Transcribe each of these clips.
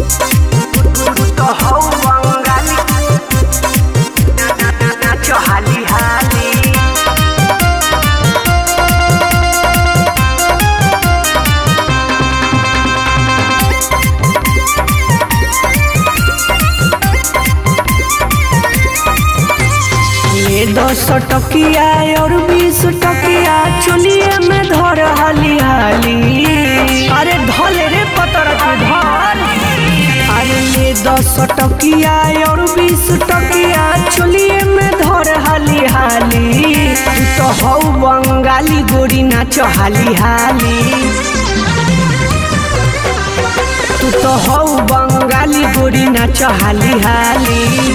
तो हौ बंगाली नाचो हाली हाली ये दस टकिया और बीस टकिया चुलिए में धर हाली हाली अरे धल रे पतर के धर अरे ये दस टकिया और बीस टकिया चुलिए में धर हाली हाली तू तो हौ बंगाली गोरी नाच हाली हाली तू तो हौ बंगाली गोरी नाच हाली हाली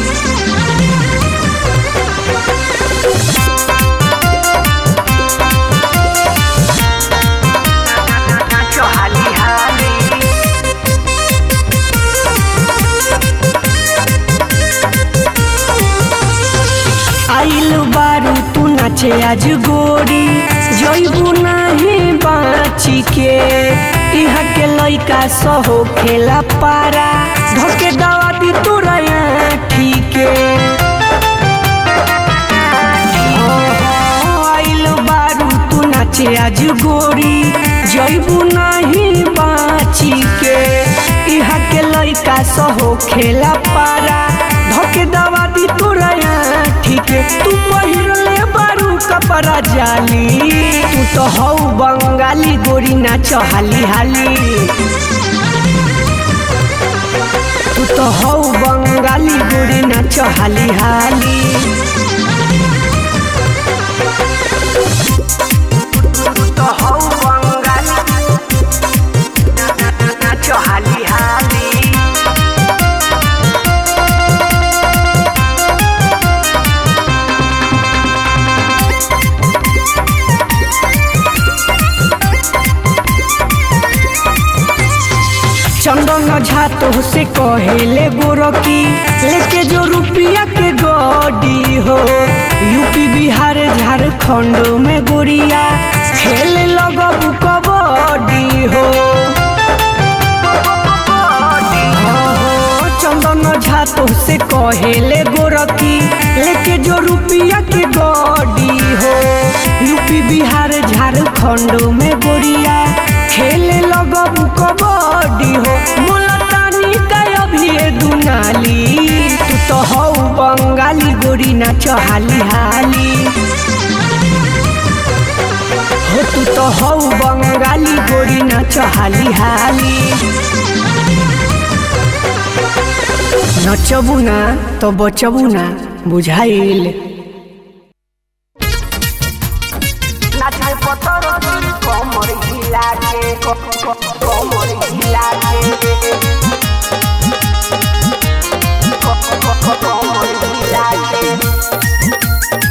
नाचो हाली हाली आइल बारू तू नाचे आज गोरी जइबू नाही बाची के इहा के लइका सहो खेला पारा धके दवा दी तोरा ठीके आइल बारू तू नाचे आज गोरी जइबू नाही बाची के इहा के लइका सहो खेला पारा धके दवा दी तोरा ठीके तू पहिरले बारू कपड़ा जाली तू तो हौ बंगाली गोरी नाच हाली हाली तू तो हौ बंगाली गोरी नाच हाली हाली तो हौ बंगाली नाचो हाली हाली चंदन झा तो से कहेले गोरकी लेके जो रुपया के गडी हो यूपी बिहार झारखंड में गोरिया खेले लगबू कबड्डी हो चंदन झा तो से कहेले गोरकी लेके जो रुपया के गडी हो यूपी बिहार झारखंड में गोरिया खेले लगबू कबड्डी हो मुलतानी का अभी दुनाली तू तो हौ बंगाली गोरी नाच हाली हाली हो तू तो हौ बंगाली गोरी नाच हाली हाली नचबू ना तो बचबू ना बुझाइल नाचे पतर कमर हिला के कमर हिला के कमर हिला के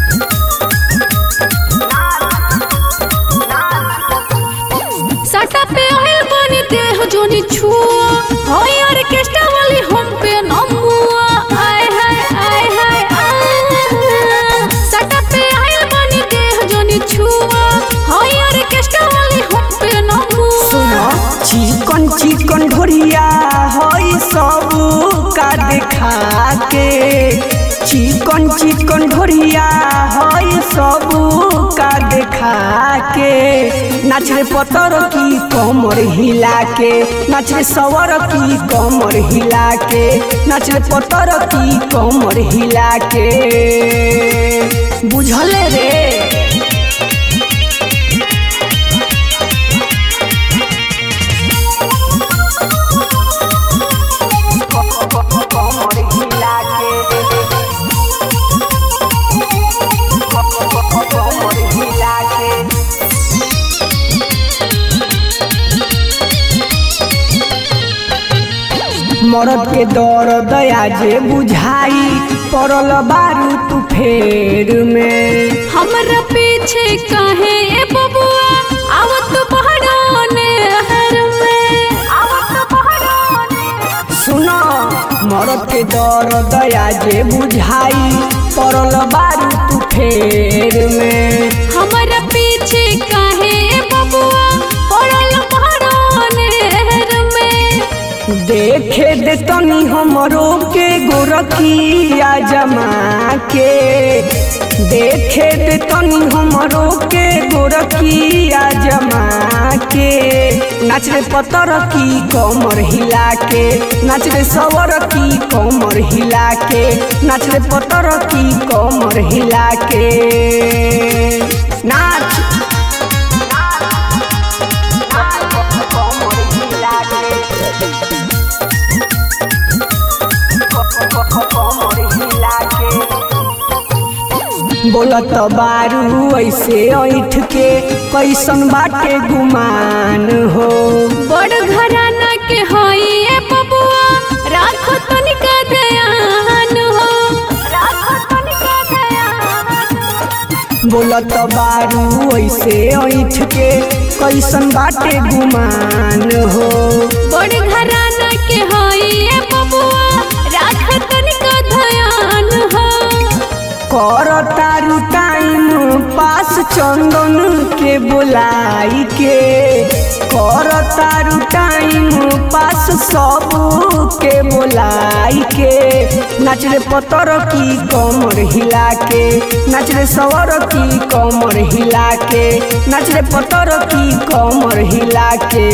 साटा पे आइल बनी देह जोनी छुआ होय ऑर्केस्ट्रा वाली हम पे नमुआ आय हाय आय हाय आय। साटा पे आइल बनी देह जोनी छुआ होय ऑर्केस्ट्रा वाली हम पे नमुआ सुनो चिकन चिकन ढोरिया हई सब का देखा के चिकन चिकन ढोरिया हई सब का देखा के नाच रे पतर की कमर हिला के नाच रे सवर की कमर हिला के नाच रे पतर की कमर हिला के बुझले रे कमर हिला के कमर हिला के मरद के दर दया जे बुझाई पड़ल बारू तू फेर में हमरा पीछे काहे ए बबुआ आवत पहाड़ों हर में आवत पहाड़ों सुनो मरद के दर दया जे बुझाई पड़ल बारू तू फेर में हमरा पीछे काहे ए बबुआ पड़ल पहाड़ों नहर में देखे दे तनी हमरो के गोरखिया जमा के देखे दे तनी हमरो के गोरखिया जमा के नाच रे पतर की कमर हिला के नाच रे सवर की कमर हिला के नाच रे पतर की कमर हिला के नाच कमर हिला के बोलत बारू ऐसे ऐठ के कैसन बाटे गुमान हो बड़ घराना के हई ए बबुआ राखो तनिका ध्यान हो राखो तनिका ध्यान बोलत बारू ऐसे ऐठ के कैसन बाटे गुमान हो बड़ घराना के हई ए बबुआ राखो तनिका ध्यान हो कर तारू टाइम पास चंदन के बुलाई के कर तारू टाइम पास सब के बुलाई के नाच रे पतर की कमर हिला के नाच रे सवर की कमर हिला के नाच रे पतर की कमर हिला के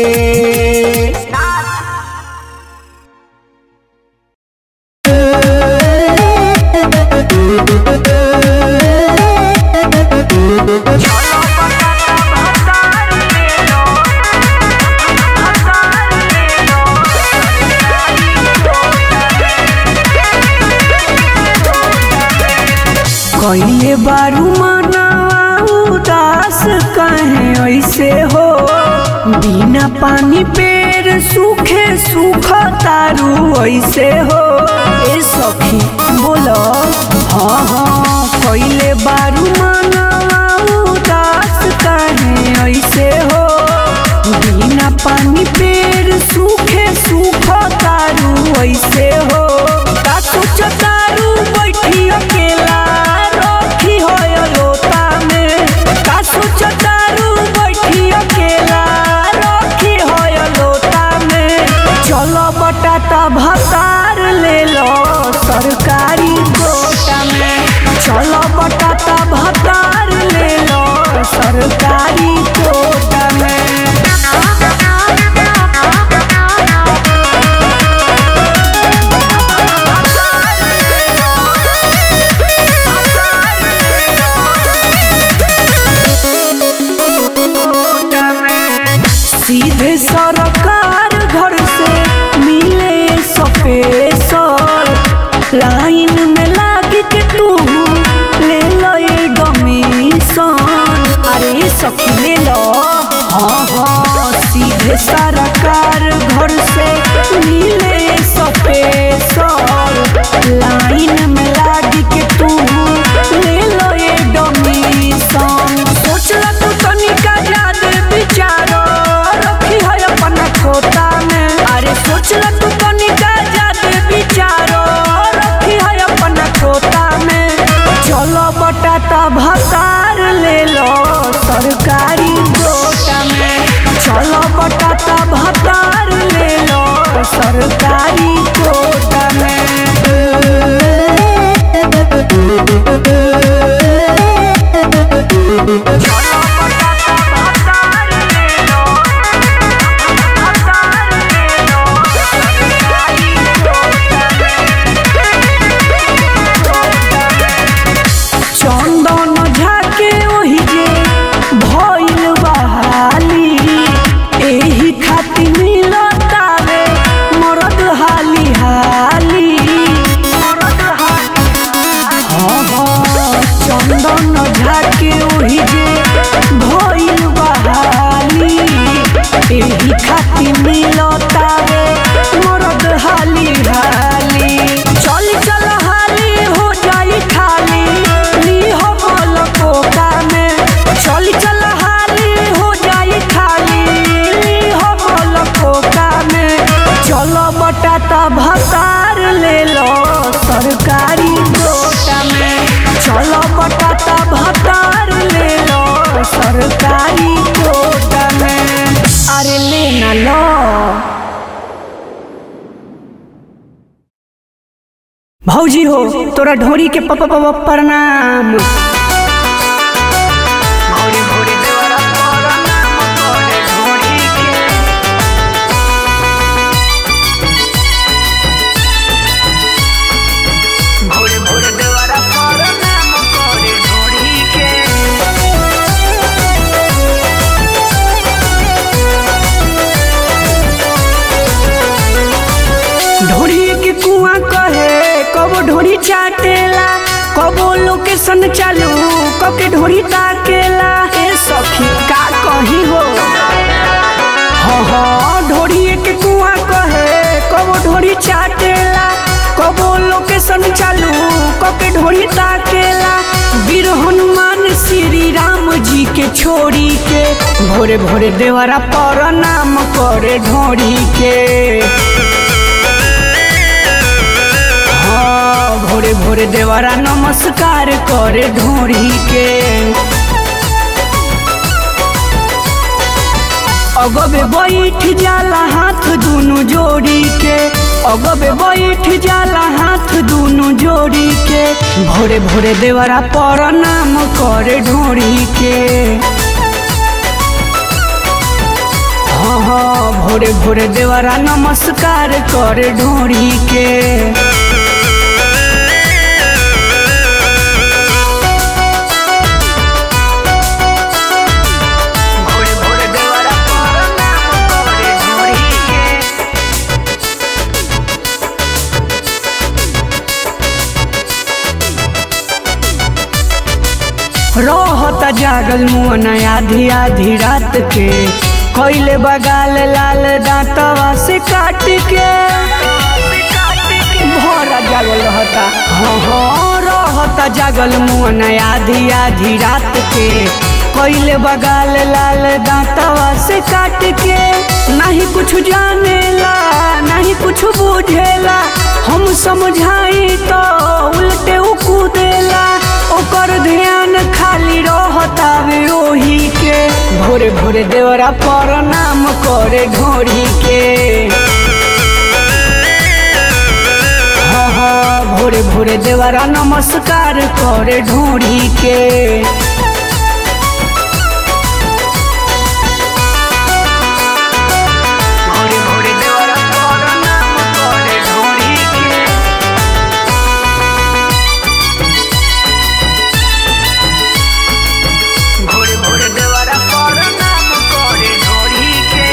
कइले बारू मनावा उदास कहे ऐसे हो बिना पानी पेड़ सूखे सूख तारू ऐसे हो ए सखी बोलो हाँ हाँ कइले बारू मनावा उदास कहे ऐसे हो बिना पानी पेड़ सूखे सूख तारू ऐसे हो का सोच तारू बैठी अकेला रखी हो लोता में का सोच तारू बैठी अकेला रखी हो लोता में चलो बटाता भतार ले लो सरकारी गोटा में चलो बटाता भतार ले लो सरकारी गोटा में सीधे सरकार घर से मिले सपेसर लाइन में लाग के तू ले लो ये डोमिशन अरे सखी ले लो हाँ हाँ सीधे सरकार घर से मिले सपेसर लाइन में लाग के तू ले लो ये डोमिशन सोच ला तू तनिका ज्यादा विचारो रखी है अपना खोता में अरे सोच ला तू तनिका ज्यादा विचारो रखी है अपना खोता में चलो बटाता भतार ले लो सरकारी गोटा में चलो बटाता भतार ले लो सरकारी गोटा चंदन झाके ओहि जे भइल बहाली एही खातिर मिलतावे मरद हाली हाली मरद हाली हाँ हाँ चंदन झाके ओहि जे भइल बहाली एही खातिर मिलतावे मरद हाली हाली चल चल हाली हो जाई खाली ली हो बोल कोका में चल चल हाली हो जाई खाली ली हो बोल कोका में चलो बटाता भतार ले लो सरकारी गोटा में चलो बटाता भतार ले लो सरकारी गोटा में अरे ले ना लो भौजी हो तोरा ढोरी के पप पप प्रणाम भोरे भोरे देवरा प्रणाम करे ढोरी के भोरे भोरे देवरा प्रणाम करे ढोरी के ढोरी के कुआं कहे कबो ढोरी चाटेला कबो लोकेशन चालू कब के ढोरी ताकेला ए सखी का कही हो हाँ हाँ ढोरी के कुआं कहे कबो ढोरी चाटेला कबो लोकेशन चालू कब के ढोरी ताकेला वीर हनुमान श्री राम जी के छोड़ी के भोरे भोरे देवरा प्रणाम करे ढोरी के हाँ, भोरे भोरे देवरा नमस्कार करे ढोरी के अगबे बैठ जाला हाथ दुनु जोड़ी के अगबे बैठ जाला हाथ दुनु जोड़ी के भोरे भोरे देवरा प्रणाम करे ढोरी के हाँ हाँ भोरे भोरे देवरा नमस्कार करे ढोरी के भोरे भोरे देवरा प्रणाम करे ढोरी के रहता जागल मुअन आधी आधी रात के कैले बगाल लाल दांतवा से काट के भरा जागल रहता हाँ हाँ रहता जागल मुअन आधी आधी रात के कैले बगाल लाल दांतवा से काट के नहीं कुछ जानेला नहीं कुछ बुझेला हम समझाई तो उल्टे उ कूदेला ओकर ध्यान खाली रहतावे ओही के भोरे भोरे देवरा प्रणाम करे ढोरी के हाँ हाँ भोरे भोरे देवरा नमस्कार करे ढोरी के भोरे भोरे देवरा प्रणाम करे ढोरी के भोरे भोरे देवरा प्रणाम करे ढोरी के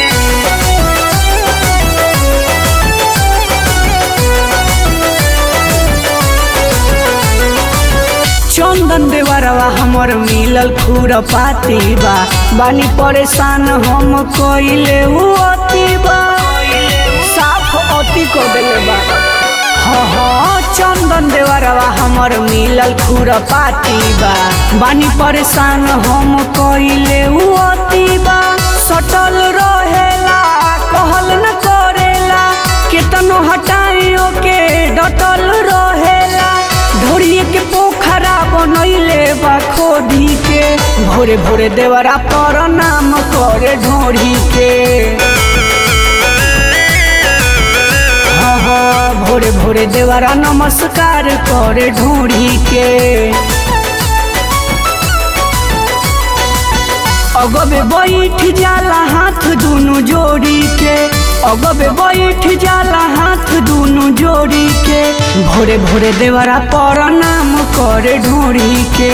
चंदन देवरवा हमर मिलल खुर पाती बा बानी परेशान हम कइले उ अति बा साफ अति को देले बा हाँ हाँ चंदन देवरवा हमर मिलल खुर पाती बा बानी परेशान हम कइले उ अति बा सटल रहेला कहल न करेला केतनो हटाइयो के डटल रहेला ढोरिए के पोखरा बनैले बा खोदी के भोरे भोरे देवरा प्रणाम करे ढोरी के हाँ हाँ भोरे भोरे देवरा नमस्कार करे ढोरी के अगबे बैठ जाला हाथ दुनु जोड़ी के अगबे बैठ जाला हाथ दुनु जोड़ी के भोरे भोरे देवरा प्रणाम करे ढोरी के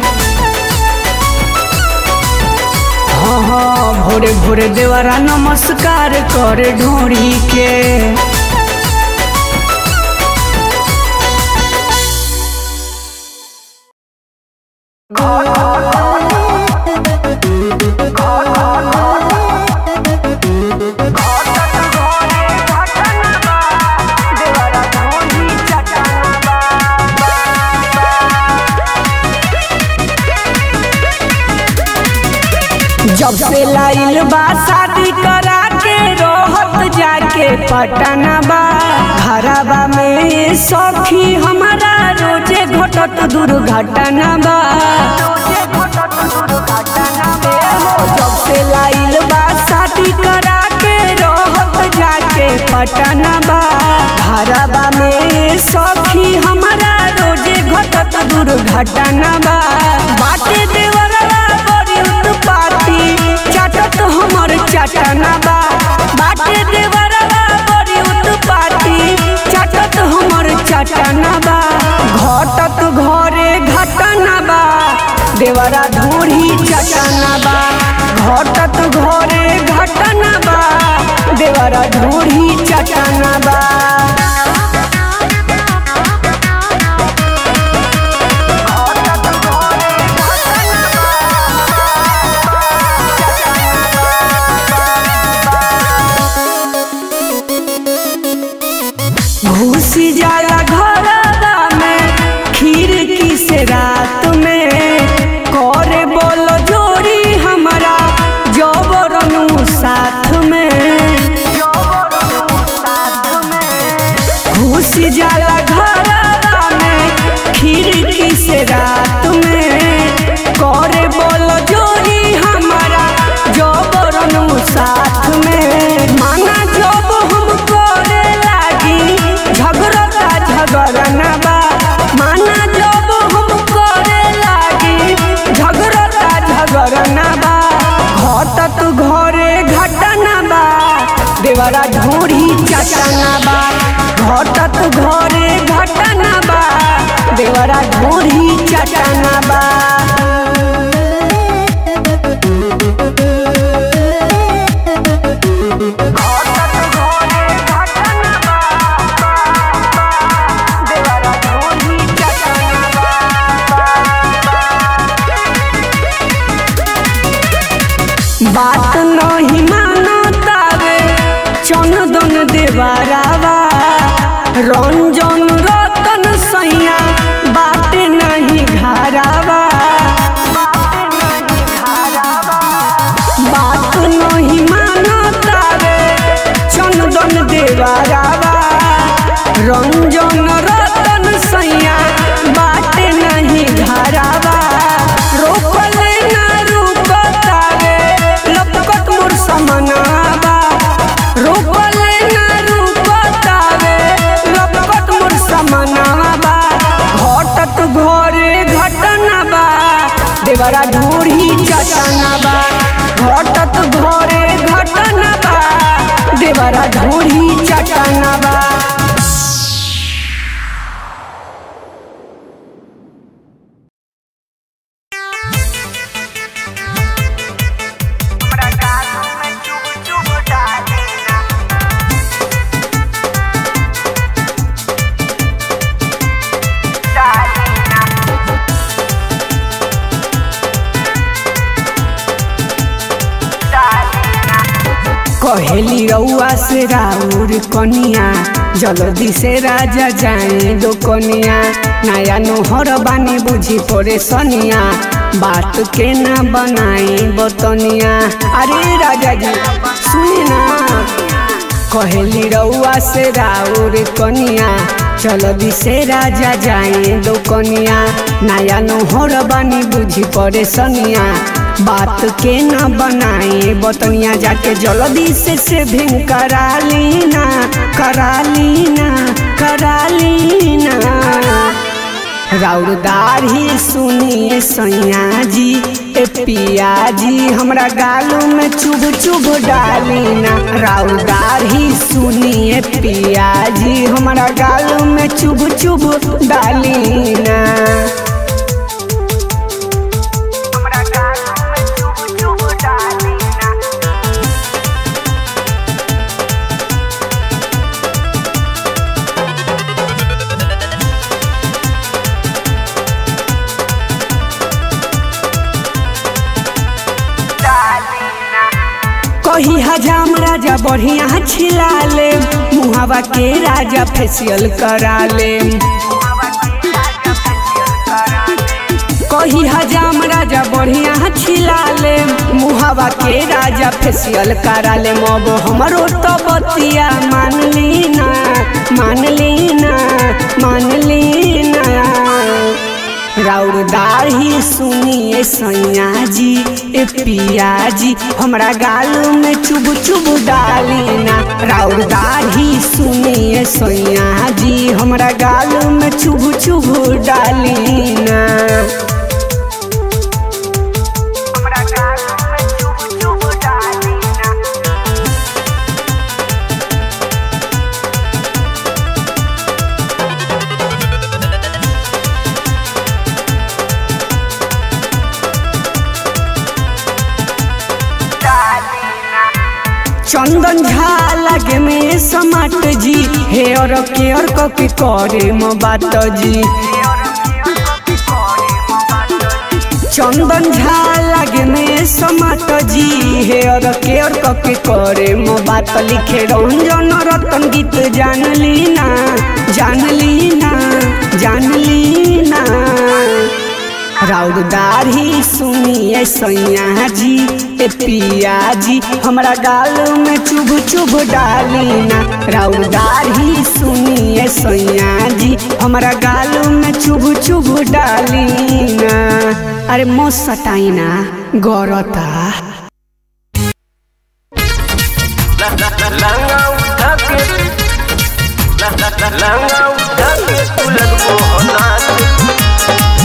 हाँ हाँ भोरे भोरे देवरा नमस्कार करे ढोरी के जब से लाइल बा शादी करा के रहत जाके पटना बा घरबा में सखी हमारा रोजे घटत दुर्घटना बा जब से लाइल बा शादी करा के रहत जाके पटना बा घरबा में सखी हमारा रोजे घटत दुर्घटना बा बाटे देवरवा बड़ी उत्पाती चाटत हमर चटना बा बाटे देवरवा बड़ी उत्पाती चाटत हमर चटना बा घटत घरे घटना बा देवरा धूरी चटना बा घटत घरे घटना बा देवरा धूरी चटना बा घुसी जाला घरवा में खिड़की से रात में करे बोलो जोड़ी हमारा जबरनु साथ में घुसी जाला घरवा में खिड़की से रात में करे बोलो जोड़ी हमारा जबरनु साथ में माना जब हम करे लागी झगड़ता झगड़ना बा माना जब हम करे लागी झगड़ता झगड़ना बा घटत घरे घटना बा देवरा ढूढ़ी चटना बा घटत घरे घटना बा देवरा ढूढ़ी चटना बा बात नहीं मानतावे चंदन देवरावा रंजन रतन सैया बात नहीं घरावा बात नहीं मानतावे चंदन देवरावा रंजन रतन सैया बात नहीं घरावा रोकले ना रुकतावे लपकत मोर समनावा रोकले ना रुकतावे लपकत मोर समनावा घटत घरे घटना बा देवरा ढूढ़ी चटना बा घटत घरे घटना बा देवरा ढूढ़ी चटना बा हमरा गालों में चुभ चुभ डालेना डालेना डालेना कहेली रउआ से राउर कनिया जल्दी से राजा जाए दो कनिया नया नोहर बानी बुझी पड़े सनिया बात के ना बनाई बतनिया अरे राजा जी सुनी ना कहेली रउआ से राउर कनिया जल्दी से राजा जाए दो कनिया नया नोहर बानी बुझी पड़े सनिया बात के न बनाए बतनिया जाके जल्दी से से भिंग करा लीना करा लीना करा लीना राउरदार ही सुनिए सैया जी ए पिया जी हमरा गालों में चुभ चुभ डालीना राउरदार ही सुनिए पिया जी हमरा गालों में चुभ चुभ डालीना हमरा गालों में चुभ चुभ डालेना डालेना कही हजाम राजा बढ़िया छिला ले मुहावा के राजा फेशियल करा ले कही हजाम राजा बढ़िया छिला ले मुहावा के राजा फेशियल करा ले मब हमरो तो बतिया मान लीना मान लीना मान लीना राउरदार ही सुनिए सुनिए सैया जी ए पिया जी हमरा गाल में चुब चुब डाली ना राउर दाढ़ी सुनिए सैया जी हमरा गाल में चुब चुब डाली ना हमरा गाल में चुब चुब डाली ना चंदन झा लगे में समाट जी हेयर केयर कॉपी करे म बात जी चंदन झा लगे में समाट जी हेयर केयर कॉपी करे म बात लिखे रंजन रतन गीत जान ली ना जान ली ना जान ली ना राउर दाढ़ी सुनिए सैया जी ए पिया जी हमरा गाल में चुभ चुभ डाली ना राउर दाढ़ी सुनिए सैया जी हमरा गाल में चुभ चुभ डाली ना अरे मो सटाई ना गौरता लंगा उठा के लंगा उठा के तू लगबो हो नाच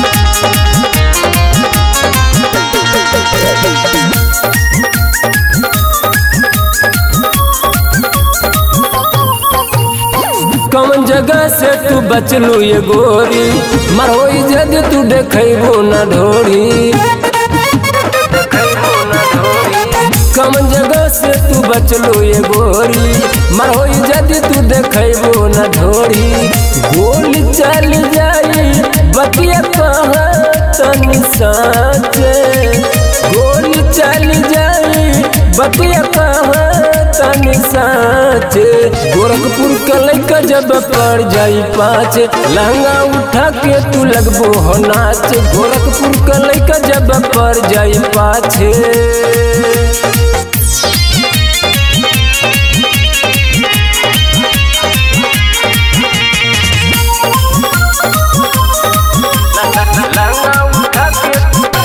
कौन जगह से तू बचलू ये गोरी मरोई जद तू देखबो न ढोरी कौन जगह से तू बचलू ये गोरी मरोई जद तू देखबो न ढोरी गोली चल जाई बतिया कहाँ तनी साचे गोली चल जाई बतिया कहाँ तनी साचे गोरखपुर के लैका जब पड़ जाई पाँच लहंगा उठा के तू लगबो हो नाच गोरखपुर के लैका जब पड़ जाई पाछे लंगा उठा के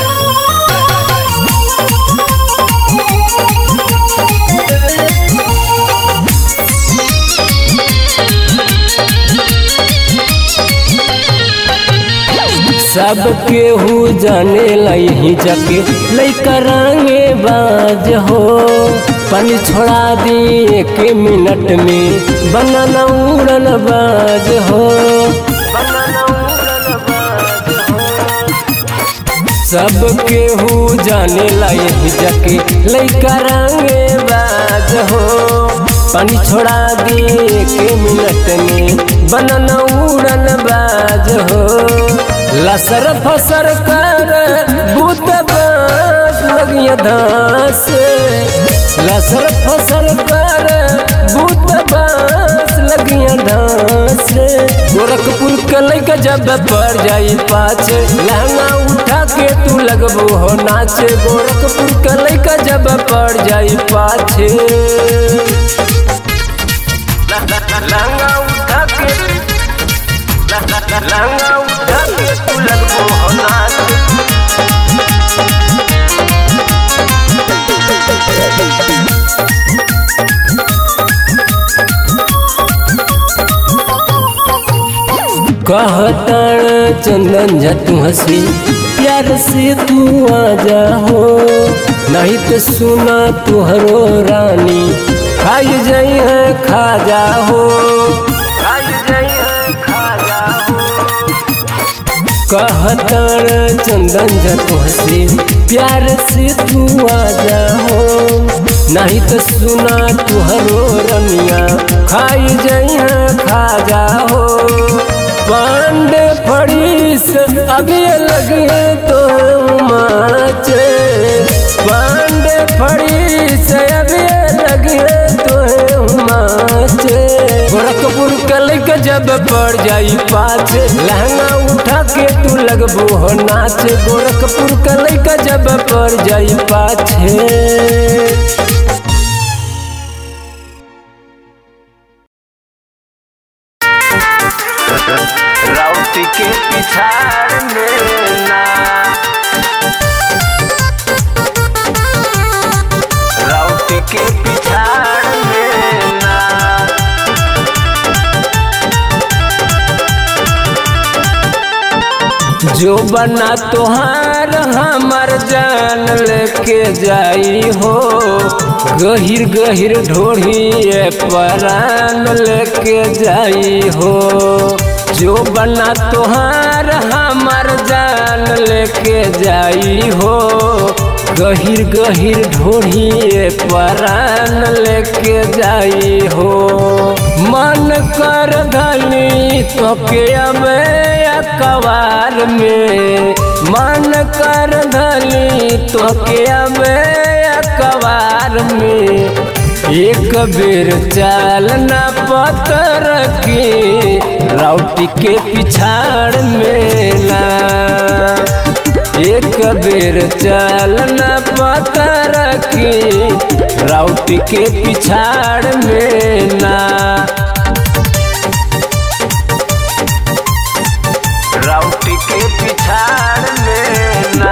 सब केहू जाने लही जके लैका रंगे बाज हो पानी छोड़ा दी एक मिनट में बनना उड़न बाज हो बनना उड़न बाज हो सब केहू जाने लही जके लैका रंगे बाज हो पानी छोड़ा दी एक मिनट में बनना उड़न बाज हो लसर फसर कर भूत बास लगिया धास लसर फसर कर भूत बास लगिया धास गोरखपुर के लैका जब पड़ जाई पाछ लहंगा उठा के तू लगबो हो नाच गोरखपुर के लैका जब पड़ जाई पाछे लंगा उठा के लंगा उठा के तू लगबो हो नाच कहताण चंदन जा तू हंसी प्यार से तू आ जा हो नहीं तो सुना तुहरो रानी खाई जाई है खा जा हो खाई जाई है खा जा हो कहताण चंदन जा तू हंसी प्यार से तू आ जा हो नहीं तो सुना तुहरो रनिया खाई जाई है खा जा हो पांडे फड़ीस अभी लगे तो माचे पांडे फड़ीस अभी लगे तो माचे गोरखपुर कल के जब पड़ जाई पाछ लहंगा उठा के तू लगबो हो नाच गोरखपुर कल के जब पड़ जाई पाछे राउती के पिछाड़ में ना के पिछाड़ में ना जो बना तोहार हमर जान लेके जाई हो गहिर गहिर ढोढ़िए परान लेके जाई हो जो बना तोहार हमर जान लेके जाई हो गहिर गहिर ढोढ़िए परान लेके जाई हो मन कर धनी तोके अबे कवार में मन कर धनी तोके अबे कवार में एक बेर चाल न पतर की राउटी के पिछाड़ में ना एक बेर चाल न पतर की राउटी के पिछाड़ में ना राउटी के पिछाड़ में ना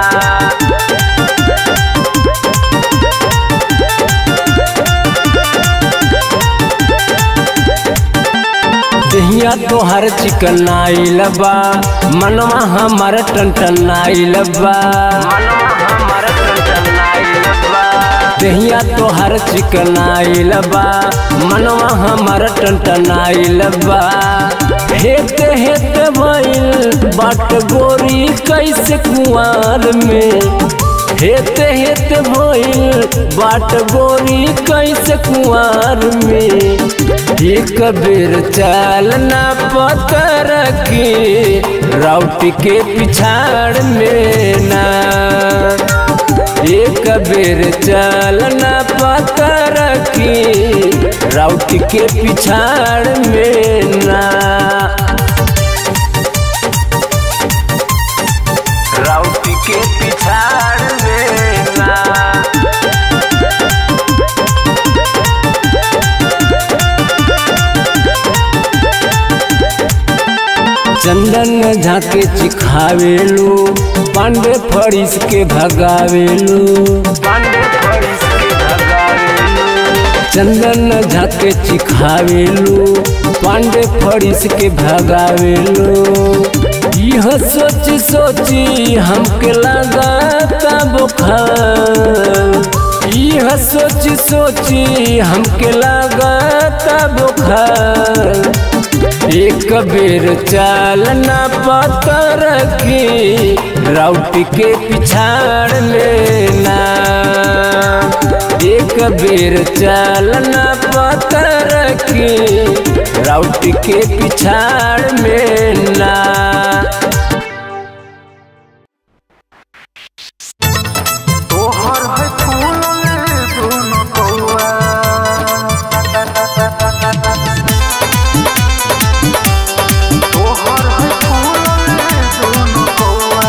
दहिया तोहर चिकन आइल बा मनवा हमार टन आइल बा मनवा हमार टन आइल बा दहिया तोहर चिकन आइल बा मनवा हमार टन आइल बा हेते हेते भइल बाट गोरी कैसे कुआर में हेते हेते भइल बाट गोरी कैसे कुआर में एक बेर चाल ना पतर की राउटी के पिछाड़ में ना एक बेर चाल ना पतर की राउटी के पिछाड़ में ना राउटी के पिछाड़ में ना चंदन झाके चिखावेलू पांडे फरिस के भगावेलू पांडे फरिस के भगावेलू चंदन झाके चिखावेलू पांडे फरिस के भगावेलू यह सोची सोची हमके लगा बुखार यह सोची सोची हमके लगा बुखार एक बेर चाल न पतर की राउटी के पिछाड़ लेना एक बेर चाल न पतर की राउटी के पिछाड़ में ना तोहर है फूल दोनों कौआ तोहर है फूल दोनों कौआ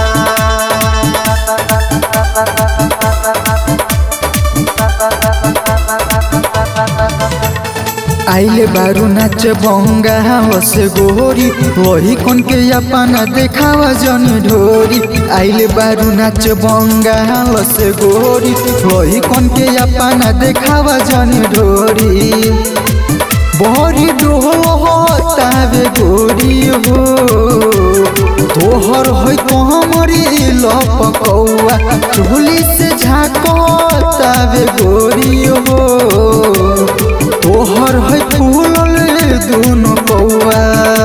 आइले बारू नाच बंगा हवस गोरी वही कौन के अपना देखावा जन ढोरी आइले बारू नाच बंगा हवस गोरी वही कौन के अपना देखावा जन ढोरी बहरी डोहतावे गोरी हो तोहर है कमरी लपकौआ चोली से झाकतावे गोरी हो तोहर है फूल दोनों कौआ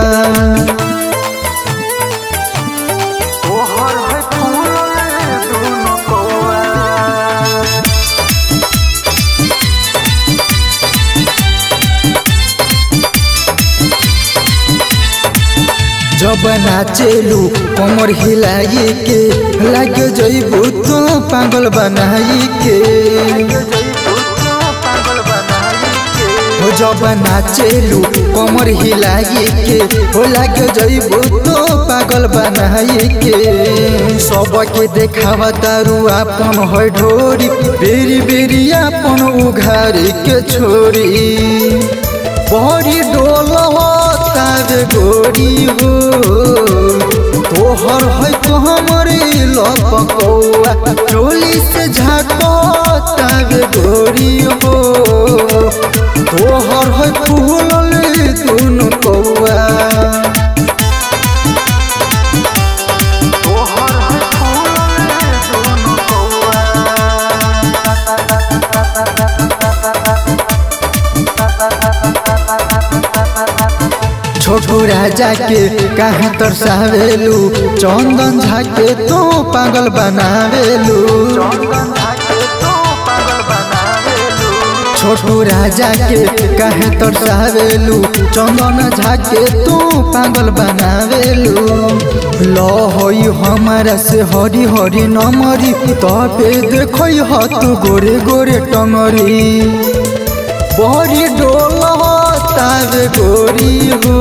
तोहर है फूल दोनों कौआ जब नाचेलू कमर हिलाई के लग जइबू तो पागल बनाई के पागल बनाई के हो जब नाचेलू कमर हिलाई के हो लग जइबू तो पागल बनाई के सबके देखावा दारू आपन है ढोरी बेरी बेरी आपन उघारी के छोरी बड़ी डोल तावे गोरी हो तो तोहर है तो हमरे लपकौआ चोली से झाकतावे गोरी हो तोहर है फूलल दुनु कौआ तोहर है फूलल दुनु कौआ छोटू राजा के कहाँ तरसावेलू चंदन झाके तो पागल बनावेलू छोटू राजा के कहे तरसावेलू चंदन झाके तू पागल बनावेलू लो होई हमारा से हरी हरी नमरी तबे देखई ह तू गोरे गोरे टंगरी बड़ी डोल तावे गोरी हो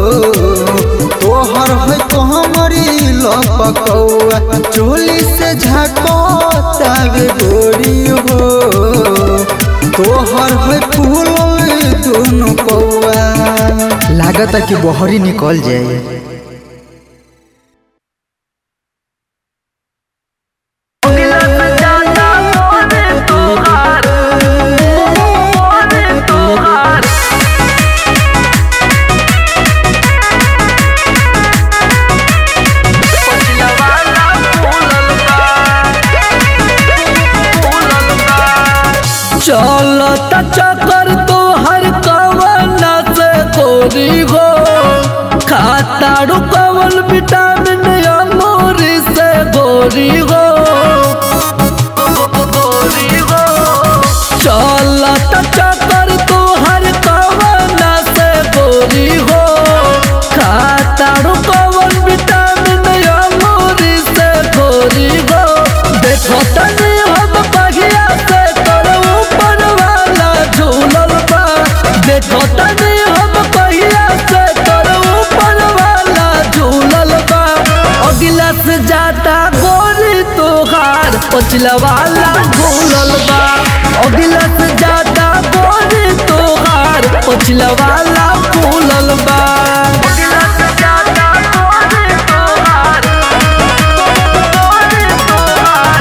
तोहर है तो हमारी लपकौआ चोली से झाको तावे गोरी हो तोहर है फूल दोनों कौआ लागत कि बहरी निकल जाए चलता चक्कर तो हर कवना से गोरी हो खाताड़ू कवन विटामिन अमूरी से गोरी हो चलता चक्कर तो हर कवना से गोरी हो खाताड़ू कवन विटामिन अमूरी से गोरी हो देखो तनी हम बगिया से तोर ऊपर वाला झूलल बा देखो तनी हम बगिया से तोर ऊपर वाला झूलल बा अगिला से जाता गोरी तोहार पछिला वाला झूलल बा अगिला से जाता गोरी तोहार पछिला वाला झूलल बा अगिला से जाता गोरी तोहार गोरी तोहार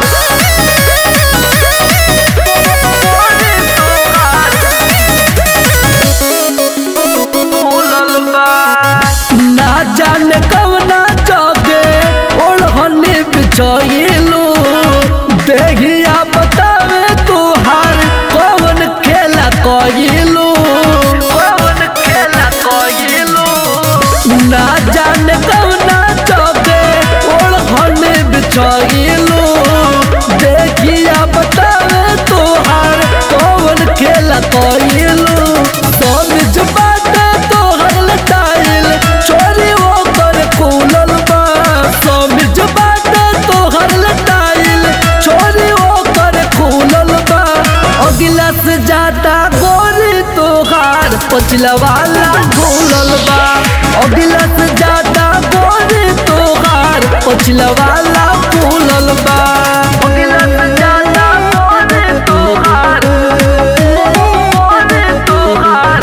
ना जाने कवना चौके ओढ़ने बिछोइलू देहिया बतावे तुहार कौन खेला कोइलू कौन खेला कोइलू ना जाने कवना चौके ओढ़ने बिछोइलू देखिया बतावे तुहार कौन खेला कोइलू समझ बाटे तोहर लटाइल चोरी वो कर खुलल बा समझ बाटे तोहर लटाइल चोरी वो कर खुलल बा अगिला से जाता गोरी तोहार पछिला वाला खुलल बा अगिला से जाता गोरी तोहार पछिला वाला खुलल बा अगिला से जाता गोरी तोहार गोरी तोहार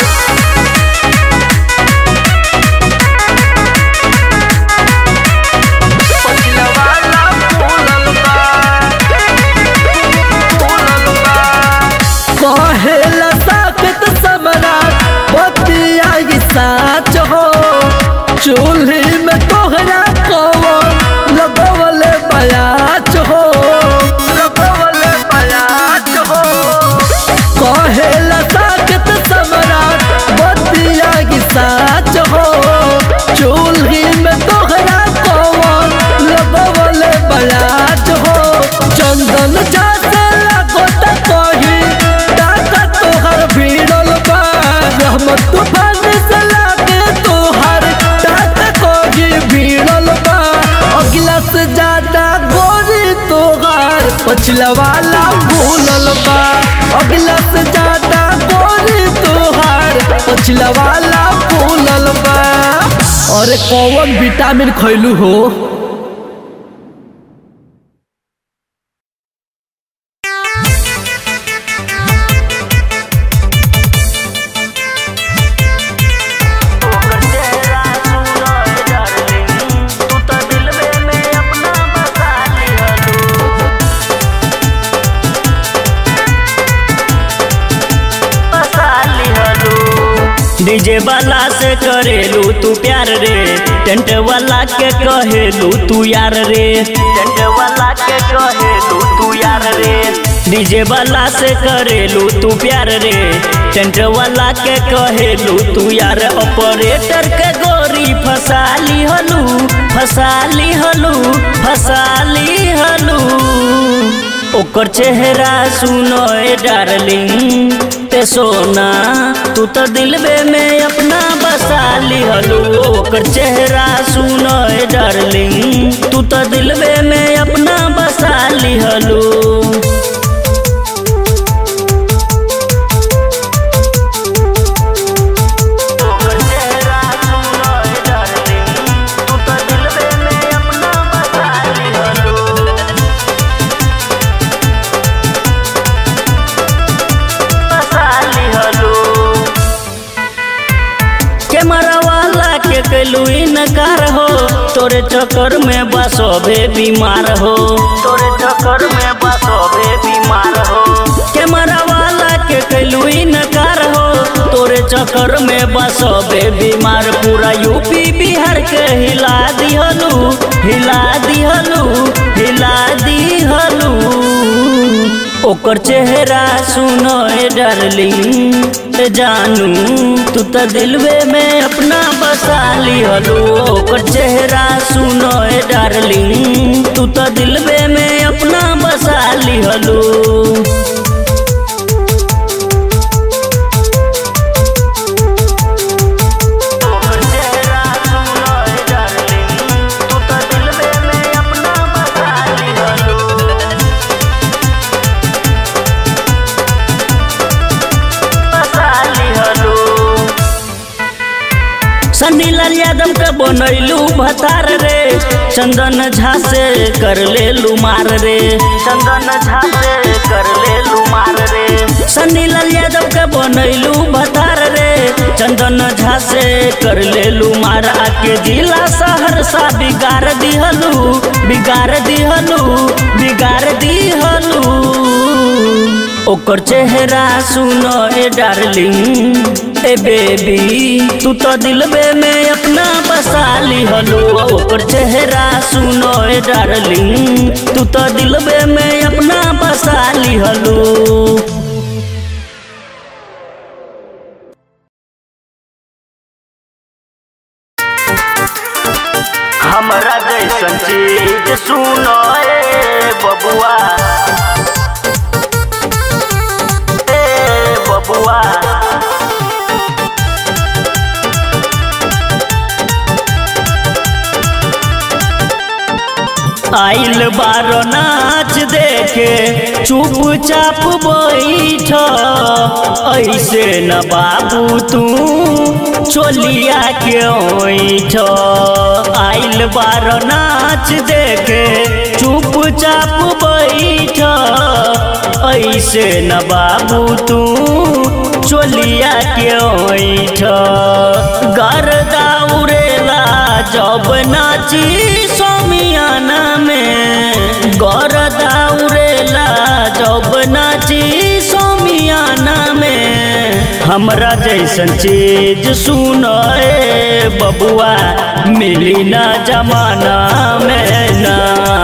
कहेला साकत सम्राट बतिया ई साच हो चूल्ही में तोहरा कवन लगवले बयाच हो लगवले बयाच हो कहेला साकत सम्राट बतिया ई साच हो चूल्ही में तोहरा कवन लगवले बयाच हो चंदन जाते लागत कही टाका तोहर भिड़ल बा रहमत तूफान से लागे तोहर टाका कही भिड़ल बा अगला से ज्यादा गोरी तोहर पछिला वाला भूलल बा अगला से ज्यादा गोरी तोहर पछिला वाला भूलल बा अरे कौन विटामिन खैलू हो तोहर चेहरा सुनो डार्लिंग तू तो दिल में डीजे वाला से करेलू तू प्यार रे टेंट वाला के कहेलू तू यार रे टेंट वाला के कहेलू तू यार रे डीजे वाला से करेलू तू प्यार रे टेंट वाला के कहेलू तू यार ऑपरेटर के गोरी फसाली हलू फसाली हलू फसाली हलू ओकर चेहरा सुनो ए डार्लिंग ते सोना तू तो दिलबे में अपना बसा लिहलू ओकर चेहरा सुनो ए डार्लिंग तू तो दिलबे में अपना बसा लिहलू ओकर चेहरा सुनो ए डार्लिंग तू तो दिलबे में अपना बसा लिहलू साली हलो कैमरा वाला के कैलू इनकार हो तोरे चक्कर में बसोबे बीमार हो तोरे चक्कर में बसोबे बीमार हो कैमरा वाला के कैलू इनकार हो तोरे चक्कर में बसोबे बीमार पूरा यूपी बिहार के हिला दिहलू हिला दिहलू हिला दिहलू ओकर चेहरा सुनो ए डार्लिंग ए जानू तू तो दिलवे में अपना बसा लिहलू ओकर चेहरा सुनो ए डार्लिंग तू तो दिलवे में अपना बसा लिहलू ओकर चेहरा सुनो ए डार्लिंग तू तो दिलवे में अपना बसा लिहलू साली हलो सन्नी लाल यादव के बनैलू भतार रे चंदन झा से कर लेलू मार रे चंदन झा से कर लेलू मार रे सन्नी लाल यादव के बनैलू भतार रे चंदन झा से कर लेलू मार आके जिला सहरसा बिगाड़ दिहलू बिगाड़ दिहलू बिगाड़ दिहलू ओकर चेहरा सुनो ए डार्लिंग ए बेबी तू तो दिलबे में अपना बसा लिहलो ओकर चेहरा सुनो ए डार्लिंग तू तो दिलबे में अपना बसा लिहलो हमरा जैसन चीज सुनो ए बबुआ ए बबुआ आइल बारो नाच देखे चुपचाप बैठ ऐसे न बाबू तू चोलिया के ओठ आइल बारो नाच देखे चुपचाप बैठ ऐसे न बाबू तू चोलिया के ओठ गर्दा उड़ेला जब नाची सोमियाना में गर्दा उड़ेला जब नाची सोमियाना में हमरा जैसन चीज सुनो ए बबुआ मिली ना जमाना में ना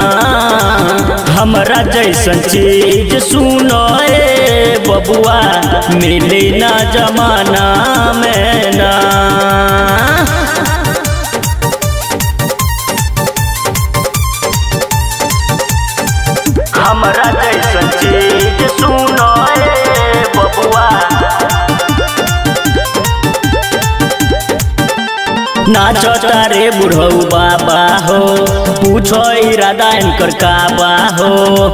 हमरा जैसन चीज सुनो ए बबुआ मिली ना जमाना में ना हमरा जैसन चीज सुनो ए बबुआ नाचो तारे बुढ़ऊ बाबा हो पूछो इरादा इनकर काबा हो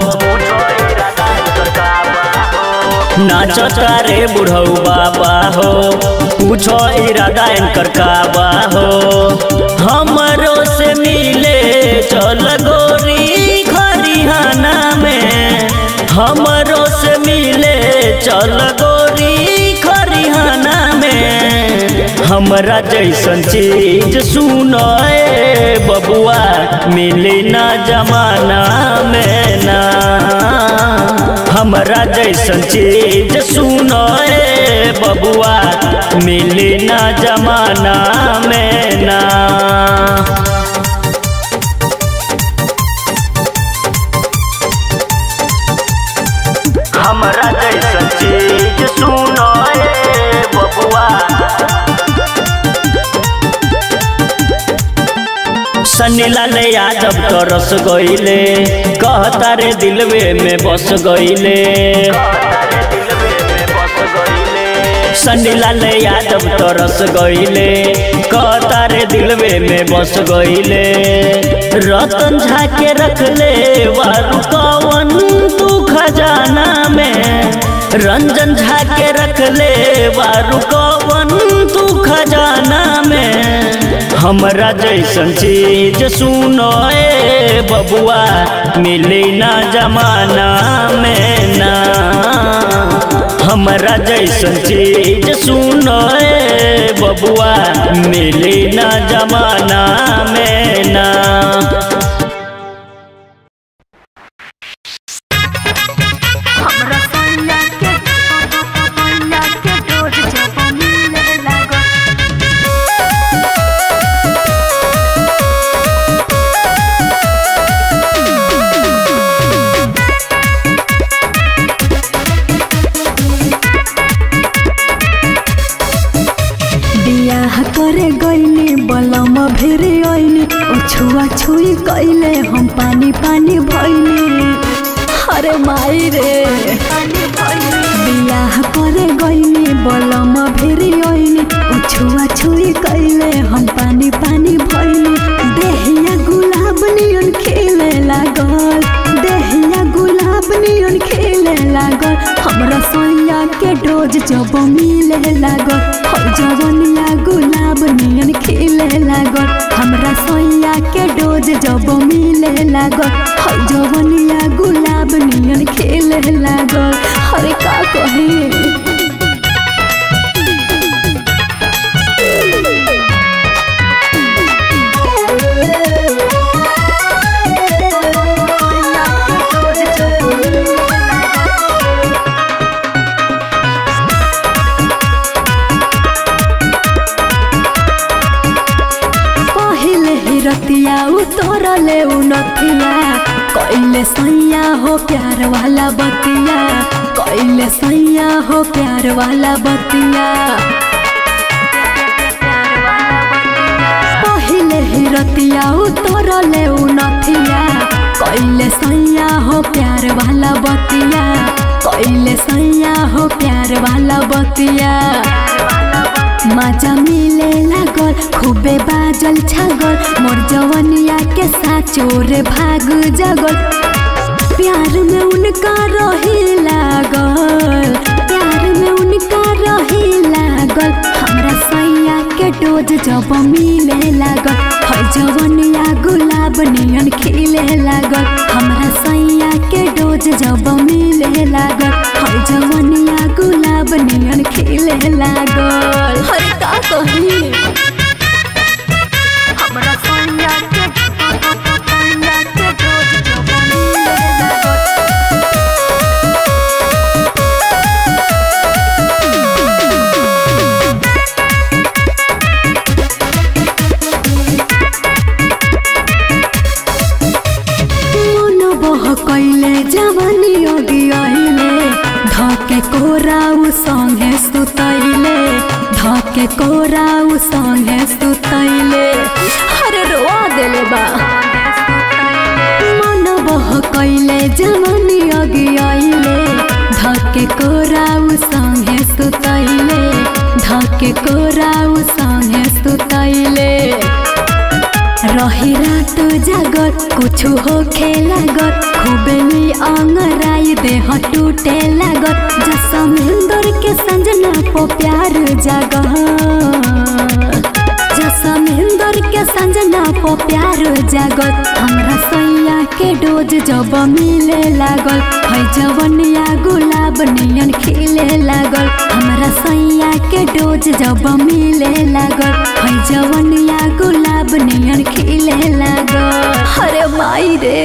नाचो तारे बुढ़ऊ बाबा हो पूछो इरादा इनकर काबा हो हमरो से मिले चल गोरी खरिहाना में हमरो से मिले चल गोरी खरिहाना में हमरा जैसन चीज सुनो ए बबुआ मिली ना जमाना में ना हमरा जैसन चीज सुनो ए बबुआ मिली ना जमाना में ना हमरा जैसन चीज सुनो ए बबुआ सन्नी लाल यादव तो रस गईले कहता रे दिलवे में बस गईले सन्नी लाल यादव तो रस गईले कहता रे दिलवे में बस गईले रतन झा के रख ले वारू कवन तू खजाना में रंजन झा के रख ले वारू कवन तू खजाना में हमरा जैसन चीज सुनो ए बबुआ मिली ना जमाना में ना हमरा जैसन चीज सुनो ए बबुआ मिली ना जमाना में ना हमरा सैया के सैया के डोज जब मिले लागल बियाह करे गईली बलम भेरे आईली ओ छुआ छुई कइले हम पानी पानी भइली अरे माई रे बियाह करे गईली बलम भेरे आईली ओ छुआ छुई कइले हम पानी पानी भइली देहिया गुलाब नियन खिले लागल देहिया गुलाब नियन खिले लागल हमरा सोया के डोज जब मिले लागल हो जवनिया गुलाब नियन खिले लागल हमरा सोया के डोज जब मिले लागल हो जवनिया गुलाब नियन खिले लागल अरे का कही पहिले ही रतिया उतरले उ नथिया कैले सैया हो प्यार वाला बतिया कैले सैया हो प्यार वाला बतिया पहिले ही रतिया उतरले उ नथिया कैले सैया हो प्यार वाला बतिया कैले सैया हो प्यार वाला बतिया मजा मिले लागल खूबे बाजल छागल मोर जवनिया के साचोर भाग जगल प्यार में उनका रही लागल प्यार में उनका रही लागल हमरा सैया के डोज जब मिले लागल है जवनिया गुलाब नियन खिले लागल हमरा सैया के डोज जब मिले लागल है जवनिया गुलाब नियन खिले लागल हरे का कही हमरा सैया के सैया के डोज जब मिले लागल मन बह कैले जवानी अगी आइले धके कोराउ संगे सुतैले धके कोराउ संगे सुतैले अरे रोआ देले बा मन बह कैले जवानी अगी आइले धके कोराउ संगे सुतैले धके कोराउ संगे सुतैले रही रात जागत कुछ हो लागत खूबे अंगराई देह टूटे लागत जसमेंदर के संजना पो प्यार जागत जसमेंदर के संजना संजना पो प्यार जागत हमरा सैया के डोज जब मिले लागल है जवनिया गुलाब नियन खिले लागल हमरा सैया के डोज जब मिले लागल है जवनिया गुलाब नियन खिले लागल अरे माई रे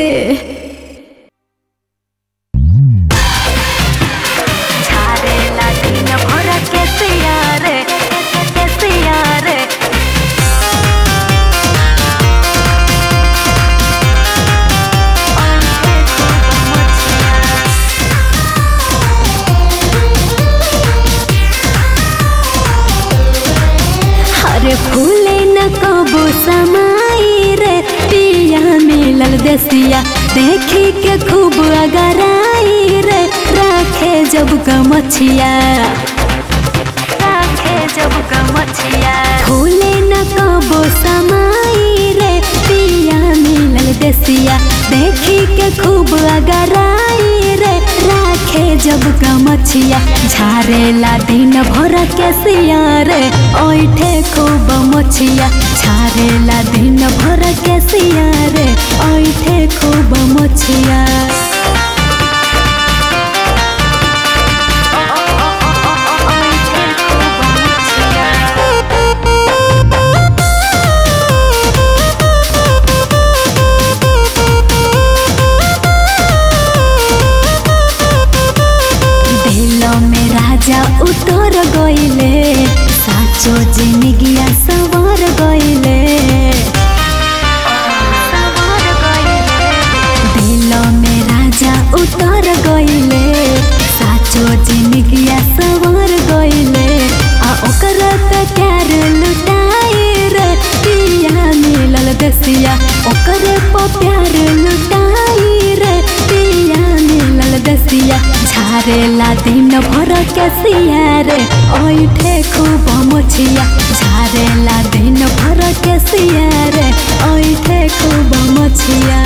अरे फूले न कबो समाई रे पिया मिलल देसिया देखी के खूब अगराई रे राखे जब गमछिया राखे जब गमछिया फूले न कबो समाई रे पिया मिलल देसिया देखी के खूब अगराई रे राखे जब गमछिया झारेला दिन भर के सिया रे ओइठे खूब मछिया झारेला दिन भर के सिया रे ओइठे खूब मछिया दिल में राजा उतर गइले साचो जिंदगिया सवार गइले दिल में राजा उतर गइले साचो जिंदगिया सवार गइले आ ओकर त प्यार लुटाई रे पिया मिलल दसिया ओकर प प्यार लुटाई रे पिया मिलल दसिया झारेला दिन भर के सिया रे ओइठे खूब मछिया झारेला दिन भर के सिया रे ओइठे खूब मछिया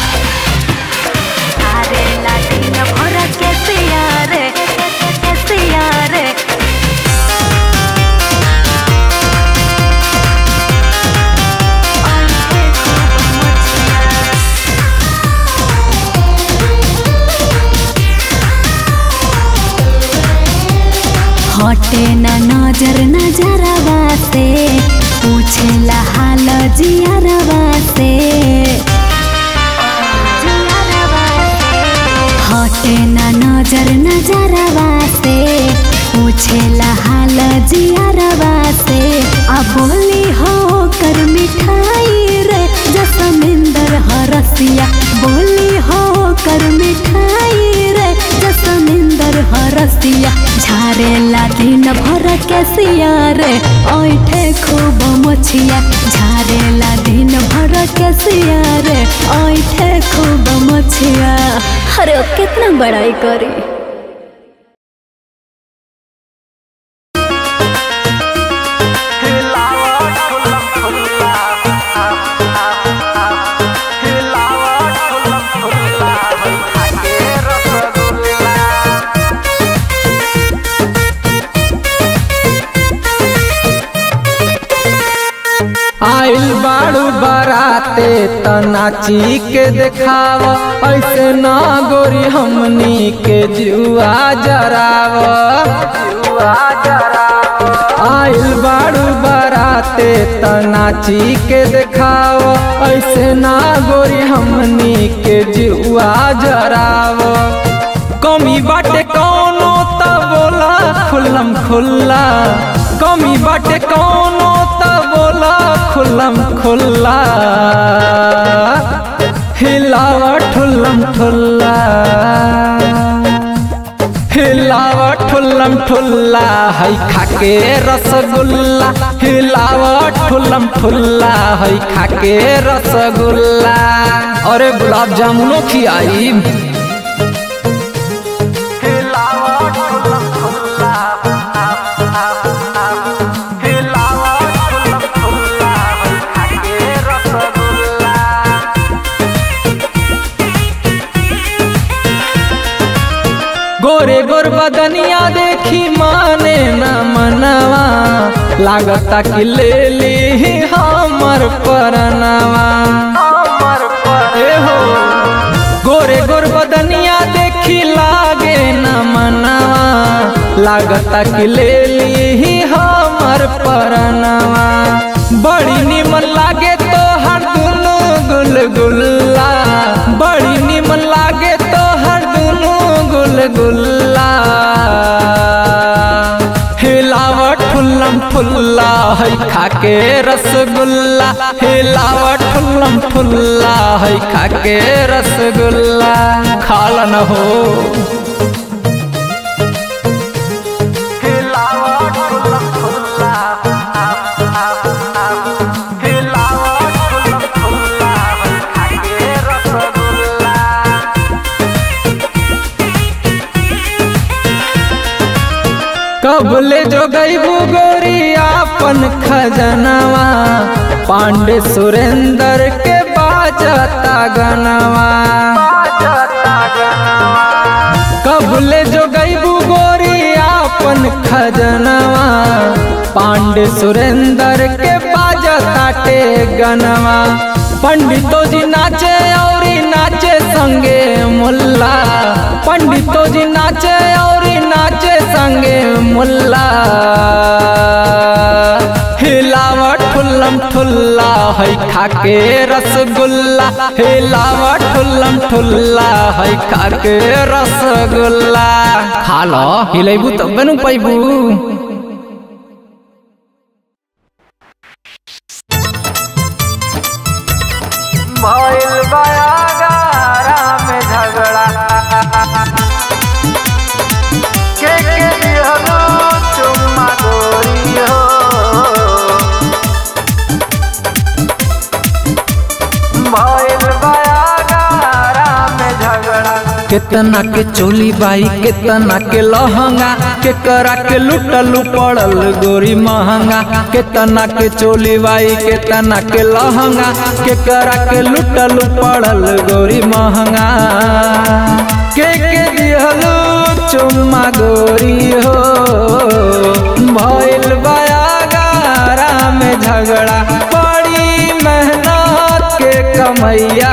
झारेला दिन भर के सिया रे के सिया रे ओइठे खूब मछिया हटे न नजर नजरवा से पूछेला हाल जियरवा से हटे न नजर नजरवा से पूछेला हाल जियरवा से आ बोली हो कर मिठाई रे जसमिंदर हरसिया बोली हो कर मिठाई रे जसमिंदर हरसिया झारेला दिन भर के सिया रे ओइठे खूब मछिया झारेला दिन भर के सिया रे ओइठे खूब मछिया अरे अब कितना बड़ाई करी आइल बाड़ू बराते तनाची के देखाव ऐसे ना गोरी हमनी के जुआ जराव आइल बाड़ू बराते तनाची के देखाव ऐसे ना गोरी हमनी के जुआ जराव कमी बाटे कौनो त बोला खुल्लम खुल्ला कमी बाटे कौनो त बोला खुल्लम खुल्ला हिलावा ठुल्लम ठुल्ला हिलावा ठुल्लम ठुल्ला है खाके रसगुल्ला हिलावा ठुल्लम ठुल्ला है खाके रसगुल्ला अरे गुलाब जामुनो खियाई गोरे गोर बदनिया देखी माने न मनवा लागता कि ले ली हमर परनवा ए हो गोरे गोर बदनिया देखी लागे न मनवा लागता कि ले ली हमर परनवा बड़ी निमन लागे तो हर दुनु गुलगुल्ला बड़ी निमन लागे तो हर दुनु गुलगुल्ला हिलावट ठुल्लम ठुल्ला है खाके रसगुल्ला हिलावट ठुल्लम ठुल्ला है खाके रसगुल्ला खाला न हो कबले जो गईबू गोरी आपन खजनवा पांडे सुरेंद्र के बाजता गनवा कबले जो गईबू गोरी आपन खजनवा पांडे सुरेंद्र के बाजता टे गनवा पंडितो जी नाचे और नाचे संगे मुल्ला पंडितो जी नाचे और नाचे संगे मुल्ला हिलावट ठुल्लम ठुल्ला है खाके रसगुल्ला हिलावट ठुल्लम ठुल्ला है खाके रसगुल्ला खा लो हिलेबू तब न पैबू भइल बयागारा में झगड़ा के के दिहलो चुम्मा गोरी हो भइल बयागारा में झगड़ा केतना के चोली बाई केतना के लहंगा के करा के लुटलू पड़ल गोरी महंगा केतना के चोली बाई केतना के लहंगा के करा के लुटलू पड़ल गोरी महंगा के के दिहलू चुम्मा गोरी हो भइल बयागारा में झगड़ा बड़ी मेहनत के कमैया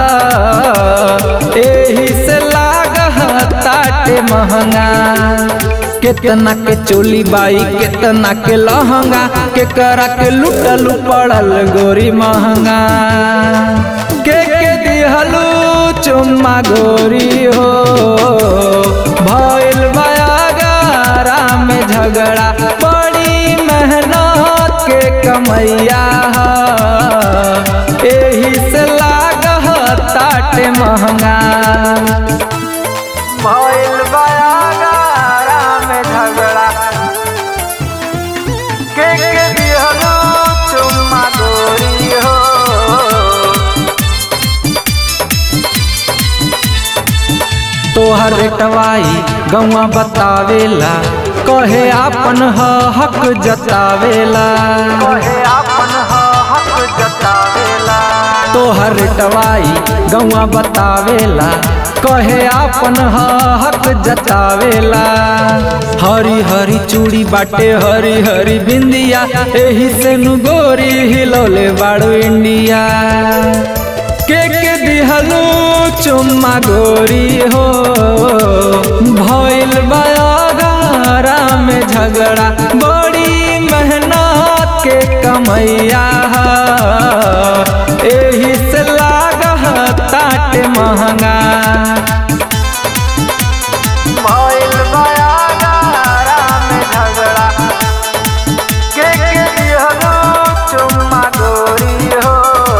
एही से लागह ताटे महंगा केतना के चोली बाई केतना के लहंगा के करा के लुटलू पड़ल गोरी महंगा के के दिहलू चुम्मा गोरी हो भइल बयागारा में झगड़ा बड़ी मेहनत के कमैया एही से लागह ताटे महंगा भइल बयागारा में झगड़ा के के दिहलो चुम्मा गोरी हो तोहर टवाई गौवा बतावेला कहे आपन ह हक जतावेला कहे आपन ह हक जतावेला तोहर टवाई गौवा बतावेला कहे आपन ह हक जतावेला हरी हरी चूड़ी बाटे हरी हरी बिंदिया एही से नु गोरी हिलौले बाड़ू इंडिया के के दिहलू चुम्मा गोरी हो भइल बयागारा में झगड़ा बड़ी मेहनत के कमैया एही से लागह ताटे महंगा भइल बयागारा में झगड़ा के के दिहलो चुम्मा गोरी हो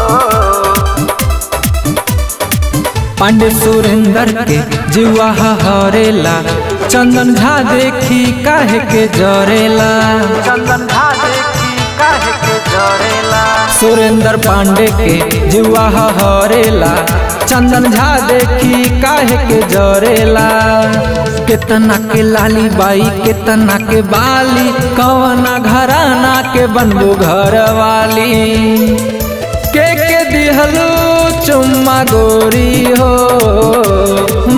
पांडे सुरेंद्र के जुआ हरेला चंदन झा देखी काहे के जरेला चंदन झा देखी काहे के जरेला सुरेंद्र पांडे के जुआ हरेला चंदन झा देखी काहे के जरेला केतना के लाली बाई केतना के बाली कवना घराना के बनबू घर वाली के के दिहलू चुम्मा गोरी हो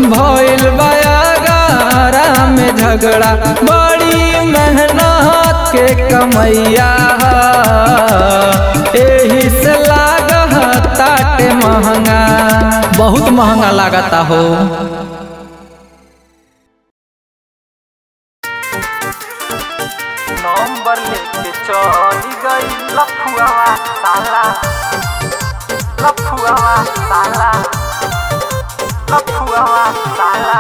भइल बयागारा में झगड़ा बड़ी मेहनत के कमैया ह। एही से लाग ताटे महंगा बहुत महंगा लागता हो नंबर लेके चली गई लफुआ साला लफुआ साला लफुआ साला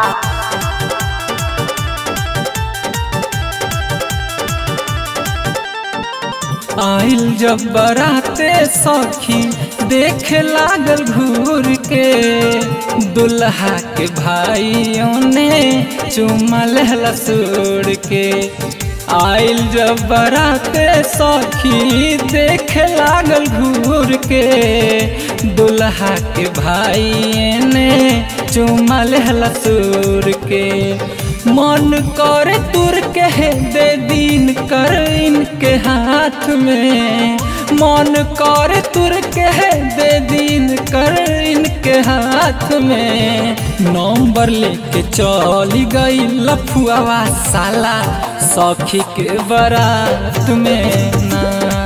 आइल जब बराते सखी देखे लागल घूर के दुल्हा के भाइयों ने चुमा लेहला सुर के आइल जब बराते सखी देखे लागल घूर के दुल्हा के भाई ने चुमा लेहला सुर के मन करे तुर के दे दिन कर इनके हाथ में मन करे तुर के दे दिन कर इनके हाथ में नंबर लेके चली गई लफुआ साला सखी के बारात में ना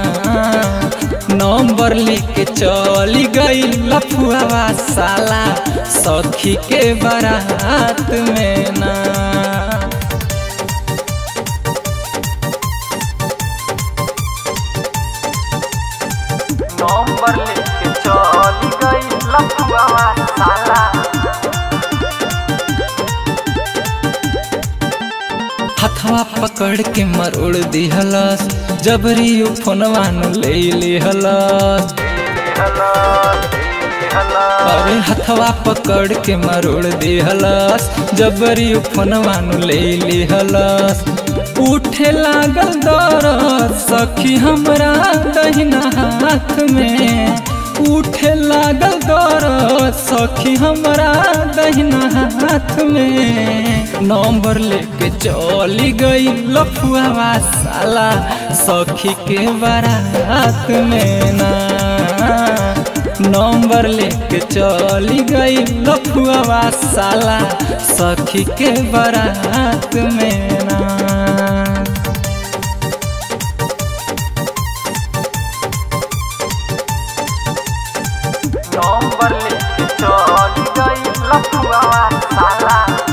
नंबर लेके चली गई लफुआ साला सखी के बारात में ना नंबर लेके चली गई लफुआ साला हथवा पकड़ के मरोड़ दिहलस जबरी उ फोनवा न ले लिहलस अरे हथवा पकड़ के मरोड़ दिहलस जबरी उ फोनवा न ले लिहलस उठे लागल दरद सखी हमरा दहिना हाथ में उठे लागल दरद सखी हमरा दहिना हाथ में नंबर लेके चली गई लफुआ साला सखी के बारात में ना नंबर लेके चली गई लफुआ साला सखी के बारात में ना नंबर लेके चली गई लफुआ साला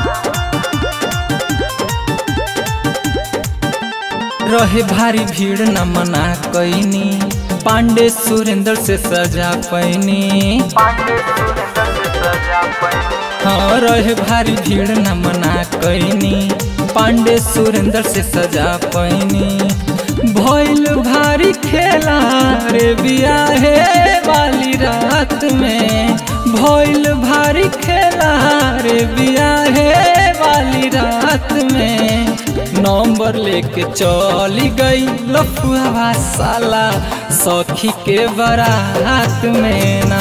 रहे भारी भीड़ न मना कैनी पांडे सुरेंद्र से सजा पैनी पांडे सुरेंद्र से सजा पैनी हाँ रहे भारी भीड़ न मना कैनी पांडे सुरेंद्र से सजा पैनी भइल भारी खेला रे बियाहे वाली रात में भइल भारी खेला रे बियाहे वाली रात में नंबर लेके चली गई लफुआ साला सखी के बारात में ना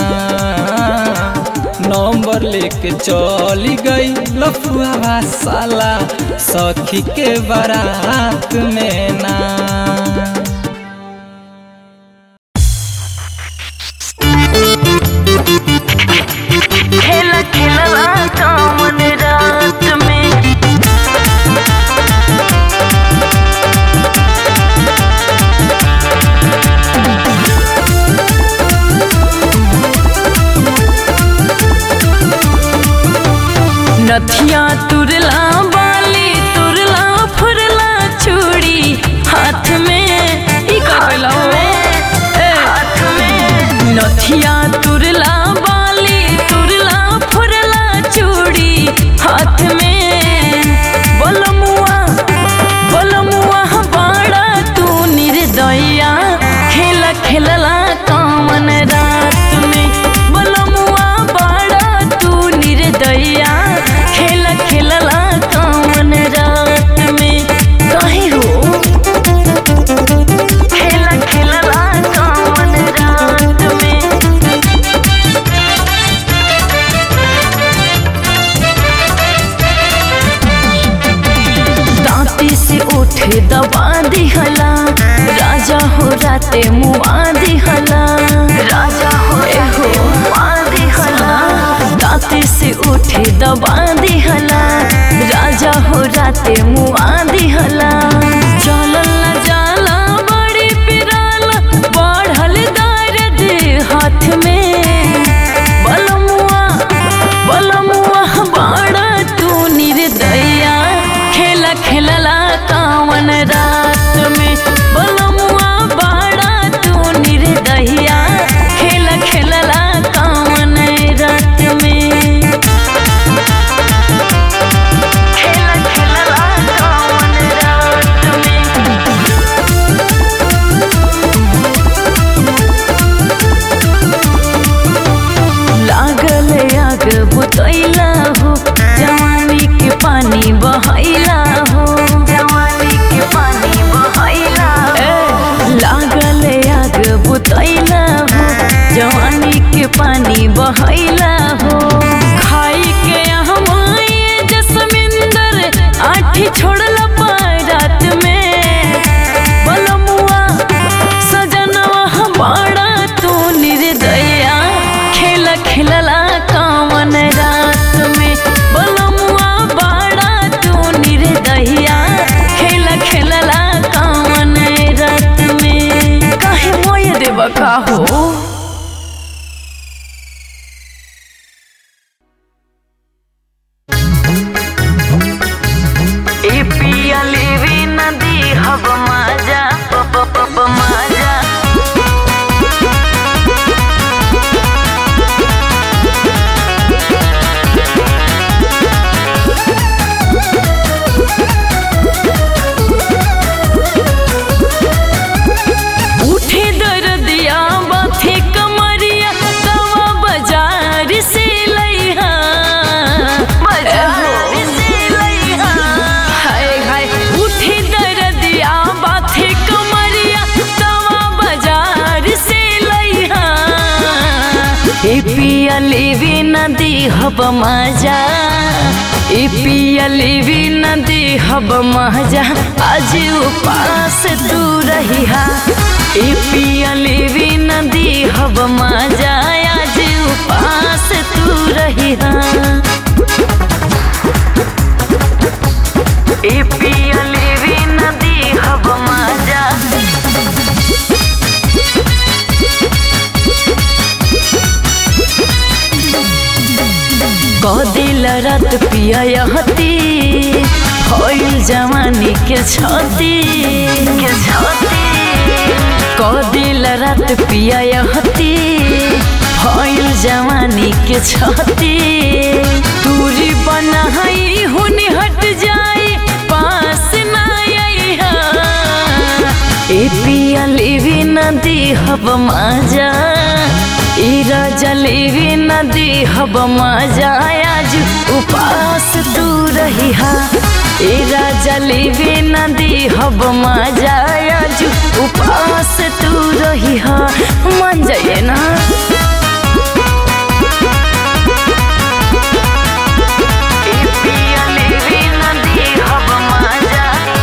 नंबर लेके चली गई लफुआ साला सखी के बारात में ना खेला खेलला कामन रात में नथिया तुरला बाली तुरला फुरला चूड़ी हाथ में ई का कइला हो ए हाथ में नथिया तुरला बाली तुरला फुरला चूड़ी हाथ में बोलमुआ बोलमुआ बाड़ा तू निर्दया खेला खेलला कामन रात में बोलमुआ बाड़ा तू निर्दया खेला खेलला कामन रात में काहे हो खेला खेलला कामन रात में दांती से उठे दबा दिहला राजा हो राते मुआ दिहला राजा हो एहो मुआ दिहला दांती से उठे दबा दिहला राजा हो राते मुआ दिहला चलल न जाला बड़ा तू निर्दया खेल खेलला कामन रात में बलमुआ बड़ा तू निर्दया खेल खेलला कामन रात में काहे मोय देवा का हो ए पिया लेवी नदी हब माजा प प प प माजा उठे दर्दिया बाथे कमरिया दवा बाजार से लइहा बाजार से लइहा हाय हाय उठे दर्दिया बाथे कमरिया दवा बाजार से लइहा ए पिया लेवी नदी हब माजा ए पिया लेवी नदी हब महजा आज उपास तू रहिहा ए पिया लेवी नदी हब महजा आज उपास तू रहिहा ए पिया लेवी नदी हब माजा कदिल रात पिया यहती भइल जवानी के छती के छती कदिल रात पिया यहती भइल जवानी के छती दूरी बनाई हुनी हट जाए पास ना आइहा ए पिया लेवी नदी हब माजा ई राजा लेवी नदी हब माजा आज उपास तू रहिहा ए राजा लेवी नदी हब माजा आज उपास तू रहिहा मान जाइए ना ए पिया लेवी नदी हब माजा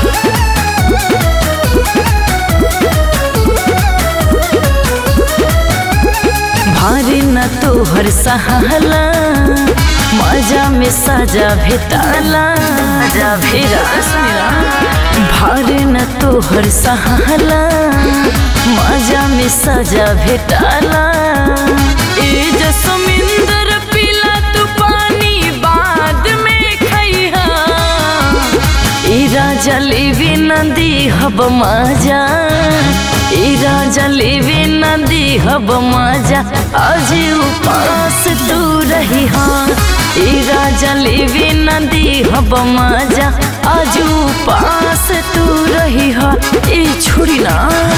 भारी न तोहर सहाला मजा में सजा भेटाला जा भेरा भारी न तोहर सहाला मजा में सजा भेटाला ए जसमिंदर पीला तू पानी बाद में खैहा ई राजा लेवी नदी हब माजा ई राजा लेवी नदी हब माजा आज उपास तू रही हाँ ई राजा लेवी नदी हब माजा आज उपास तू रही हाँ ई छोड़ी ना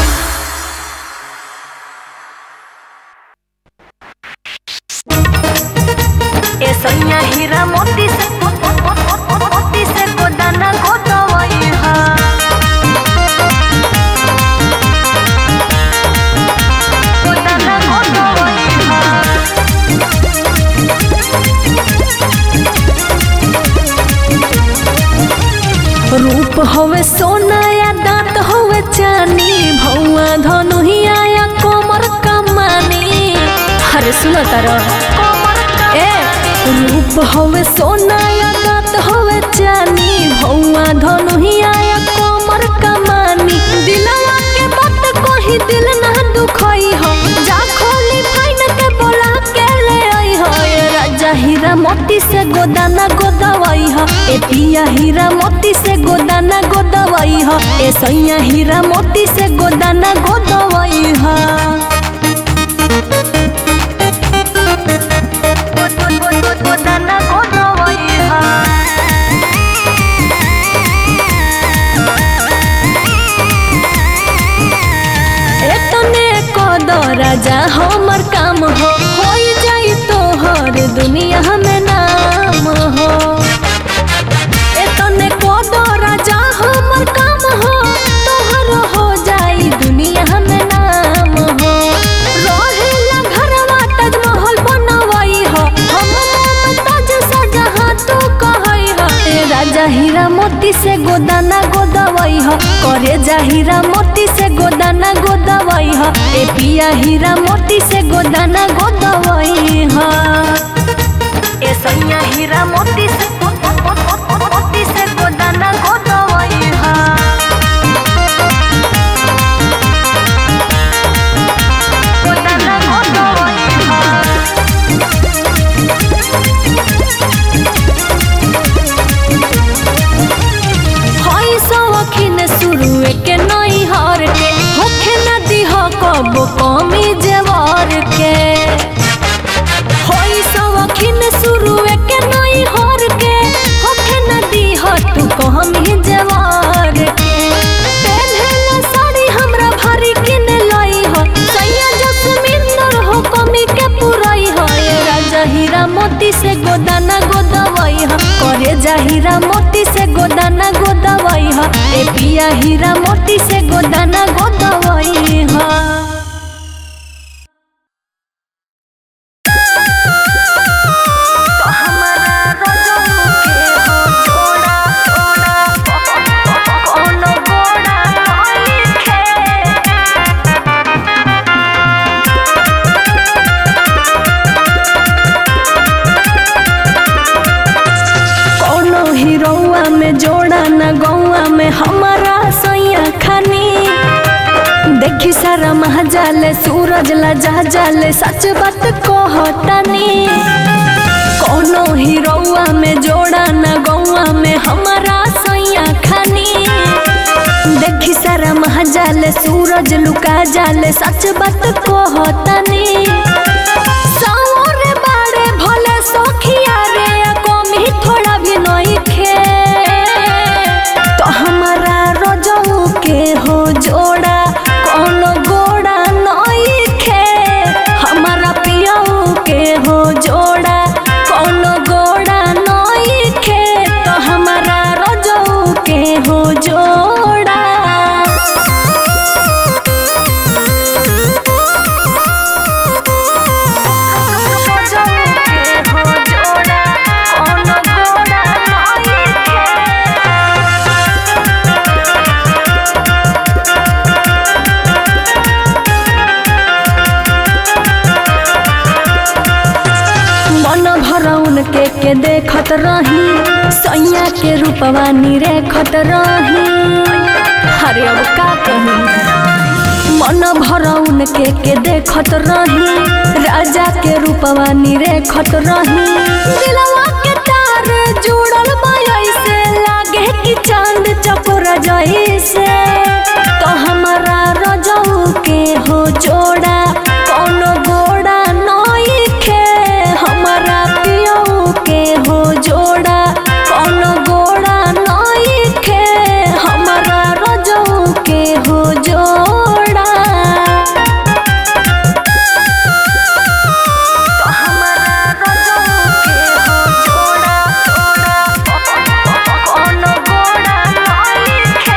ए सैया हीरा मोती से मोती से गोदाना गोदवई हा गोदाना गोदवई हा रूप हवे सोना या दांत हवे चानी भौआ धनुहिया या कोमर कमानी अरे सुनो तारो ए रूप हवे सोना या दांत हवे चानी भौआ धनुहिया या कोमर कमानी दिलवा के बात कोही दिल ना दुखई हो जा खोली फाइन के बोला के ले आई हो ए राजा हीरा मोती से गोदाना गोदवाई हो ए पिया हीरा मोती से गोदाना गोदवाई हो ए सैया हीरा मोती से गोदाना गोदवाई हो गोदाना गोदवई हा एतने कद राजा हमर काम हो होई जाई तोहर दुनिया में नाम हो एतने कद राजा हमर काम हो तोहर हो जाई दुनिया में नाम हो रहेला घरवा ताजमहल बनवई हो हम मुमताज शाहजहां तू कहई हो ए राजा हीरा मोती से गोदाना गोदवई हो करे जा हीरा मोती से गोदाना गोदवई हो ए पिया हीरा मोती से गोदाना गोदवई हा ए सैया हीरा मोती से मोती से गोदाना गोदवई हा गोदाना गोदवई हा हई सवखिन शुरुए के नई हर के होखे न दिह कबो कमी जेवर के हई सवखिन शुरुए के नई हर के होखे न दिह तू कमी जेवर के पेन्हला साड़ी हमरा भारी किन लई हो सैया जसमिंदर हो कमी के पुरई हो ये राजा हीरा मोती से गोदाना गोदवई हो करे जा हीरा मोती से गोदाना गोदवई हो ए पिया हीरा मोती से गोदाना गोदवई हो कोनो हीरोआ में जोड़ा न गौआ में हमारा सैया खानी देखी सारा महाजाले सूरज ला जा जाले सच बात कहतानी कोनो हीरोआ में जोड़ा न गौआ में हमारा सैया खानी देखी सारा महाजाले सूरज लुका जाले सच बात कहतानी सावरे बाड़े भले सखिया रे या कमी थोड़ा भी नहीं खे तो हमारा रजऊ के हो जोड़ा कोनो गोड़ा नहीं खे हमारा पियऊ के हो जोड़ा कोनो गोड़ा नहीं खे तो हमारा रजऊ के हो जोड़ा मन भरौन के के देखत रही सैया के रूपवा निरेखत रही हरे अब का कही मन भरौन के के देखत रही राजा के रूपवा निरेखत रही दिलवा के तार जुड़ल बाई से लागे कि चांद चकोर जैसे तो हमारा रजऊ के हो जोड़ा कोनो गोड़ा नहीं खे हमारा पियऊ के हो जोड़ा कोनो गोड़ा नहीं खे हमारा रजऊ के हो जोड़ा तो हमारा रजऊ के हो जोड़ा कोनो गोड़ा नहीं खे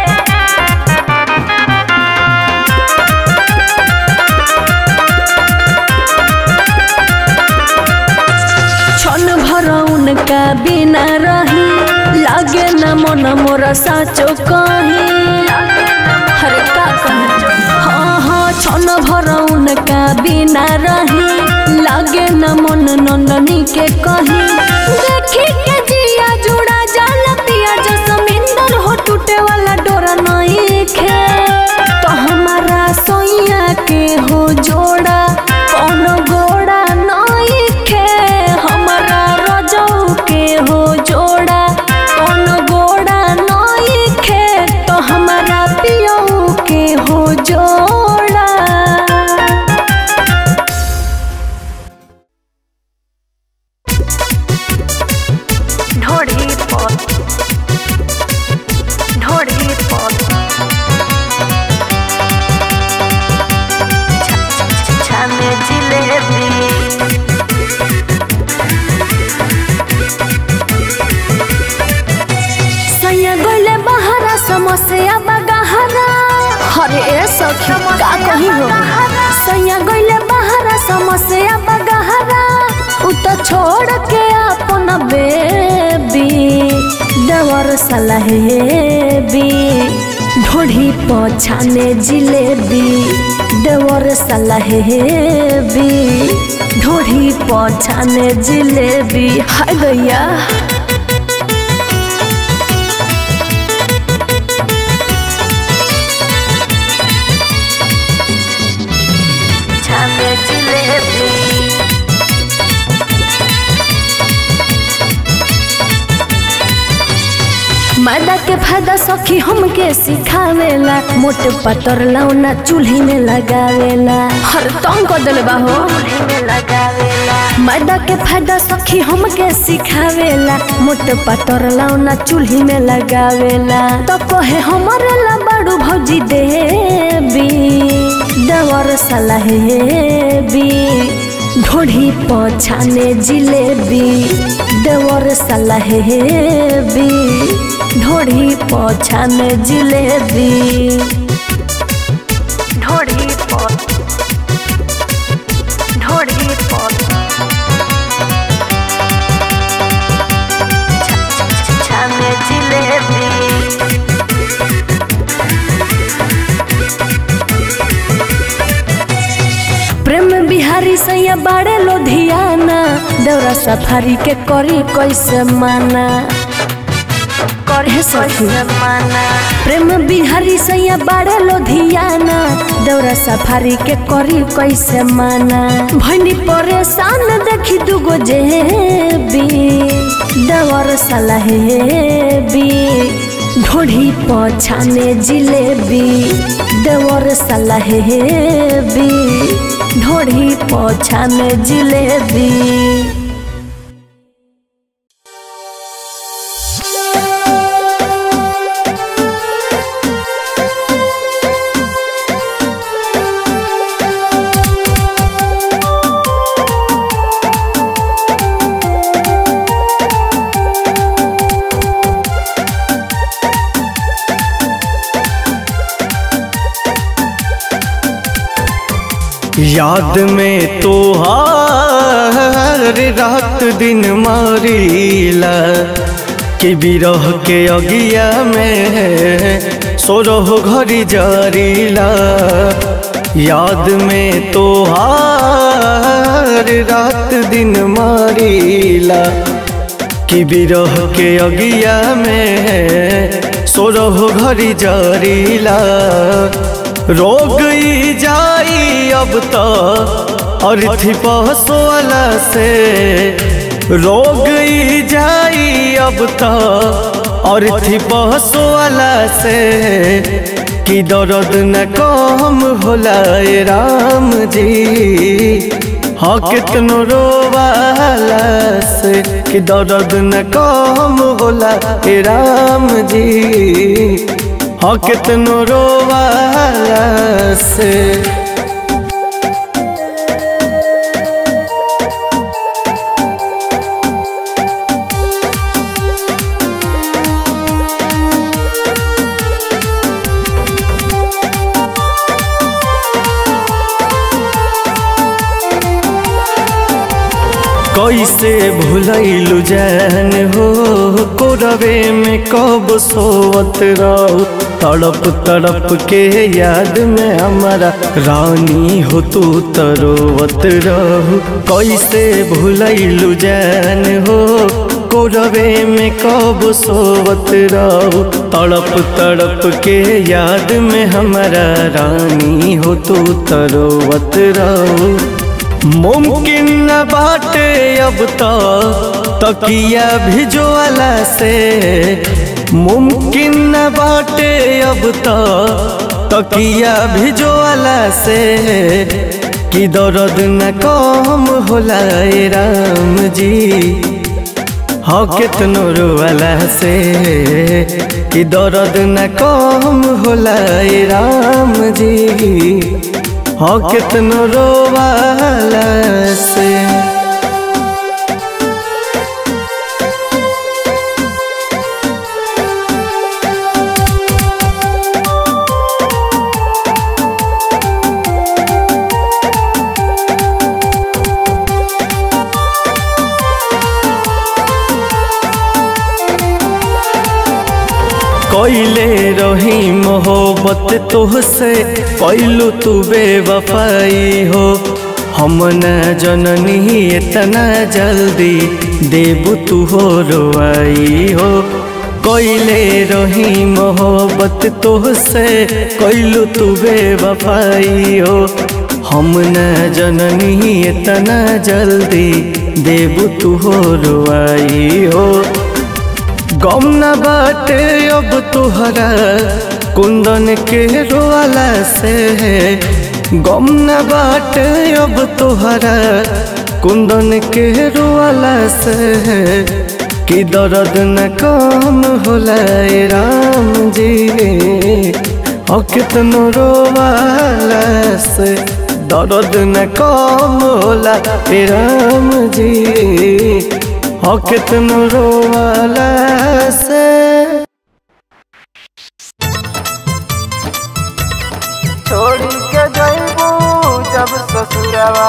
क्षण भर उनका बिना रही लागे न मन मोर साचो कही हरे का कही हाँ हाँ क्षण भर उनका बिना रही लागे न मन नंदनी के कही देखी के जिया जुड़ा जाल पिया जसमिंदर हो टूटे वाला डोरा नहीं खे तो हमारा सोइया के हो जोड़ा कोनो गोड़ा नहीं खे हमारा रजऊ के हो जोड़ा कोनो गोड़ा नहीं खे तो हमारा पियऊ के हो जोड़ा ढोढ़ी पर ढोढ़ी पर छाने जिलेबी सैया गोले बहारा समस्या बगहरा हरे ए सखी का कही हो सैया गोले बहारा समस्या बगहरा उ तो छोड़ के अपन बेबी देवर सलहेबी ढोढ़ी पछाने जिलेबी देवर सलहेबी ढोढ़ी पछाने जिलेबी हाय गैया छाने जिलेबी मैदा के फायदा सखी हमके सिखावेला मोटे पतर लौना चूल्ही में लगावेला हर तंग कर देले बाहो मैदा के फायदा सखी हमके सिखावेला मोटे पतर लौना चूल्ही में लगावेला तो कहे हमारे ला बड़ू भौजी देवी देवर सलहेबी ढोढ़ी पछाने जिलेबी देवर सलहेबी ढोढ़ी पछाने जिलेबी ढोढ़ी प ढोढ़ी प छाने जिलेबी प्रेम बिहारी सैया बाड़े लोधियाना देवरा सफारी के करी कैसे माना करे सखी प्रेम बिहारी सैया बाड़े लोधियाना देवरा सफारी के करी कैसे माना भनी परेशान देखी दुगो जेबी देवर सलहेबी ढोढ़ी पछाने जिलेबी देवर सलहेबी ढोढ़ी पछाने जिलेबी याद में तो हर रात दिन मारीला कि बिरह के अगिया में सोरह घड़ी जारीला याद में तो हर रात दिन मारीला कि बिरह के अगिया में सोरह घड़ी जारीला रोग ई जाई अब तो और थी पहसोला से रोग ई जाई अब तो और थी पहसोला से कि दर्द न कम होला ए राम जी हाँ कितनो रोवाला से कि दर्द न कम होला ए राम जी हाँ कितनो रोवाला से कैसे भूलैलु जान हो कोरवे में कब सोवत रहो तड़प तड़प के याद में हमारा रानी हो तू तरोवत रहो कैसे भूलैलु जान हो कोरवे में कब सोवत रहो तड़प तड़प के याद में हमारा रानी हो तू तरोवत रहो मुमकिन न बाटे अब तो तकिया भिजोला से मुमकिन न बाटे अब तो तकिया भिजोला से कि दर्द न कम होला ए राम जी हाँ कितनो रोवाला से कि दर्द न कम होला ए राम जी हाँ कितनो रोवाला से कैले रही मोहब्बत मोहब्बत तोहसे कैलू तू बेवफाई हो हम न जननी इतना जल्दी देबू तू हो रोआई हो कैले रही मोहब्बत तोहसे कैलू तू बेवफाई हो हम न जननी इतना जल्दी देबू तू हो रोआई हो गम न बाटे अब तुहरा कुंदन के रोवाला से गम न बाटे अब तुहरा कुंदन के रोवाला से कि दर्द न कम होला ए राम जी और कितनो रोवाला से दर्द न कम होला ए राम जी और कितनो रोवाला से छोड़ी के जइबू जब ससुरवा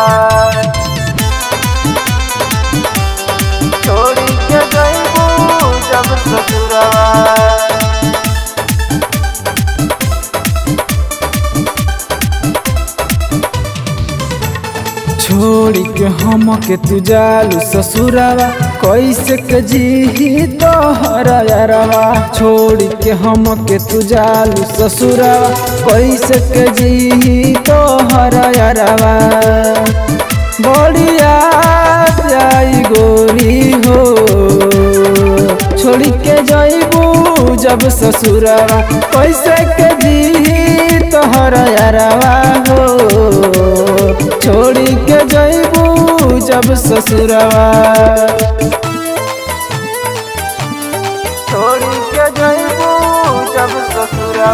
छोड़ी के जइबू जब ससुरवा छोड़ी के हम के तू जालू ससुरावा कैसे के जी तोहरा यारवा छोड़ी के हम के तू जालू ससुरावा कैसे के जी तोहरा यारवा बढ़िया जाई गोरी हो छोड़ी के जइबू जब ससुरावा कैसे के जी तोहरा यारवा हो छोड़ी के जइबू जब ससुरवा छोड़ी के जइबू जब ससुरवा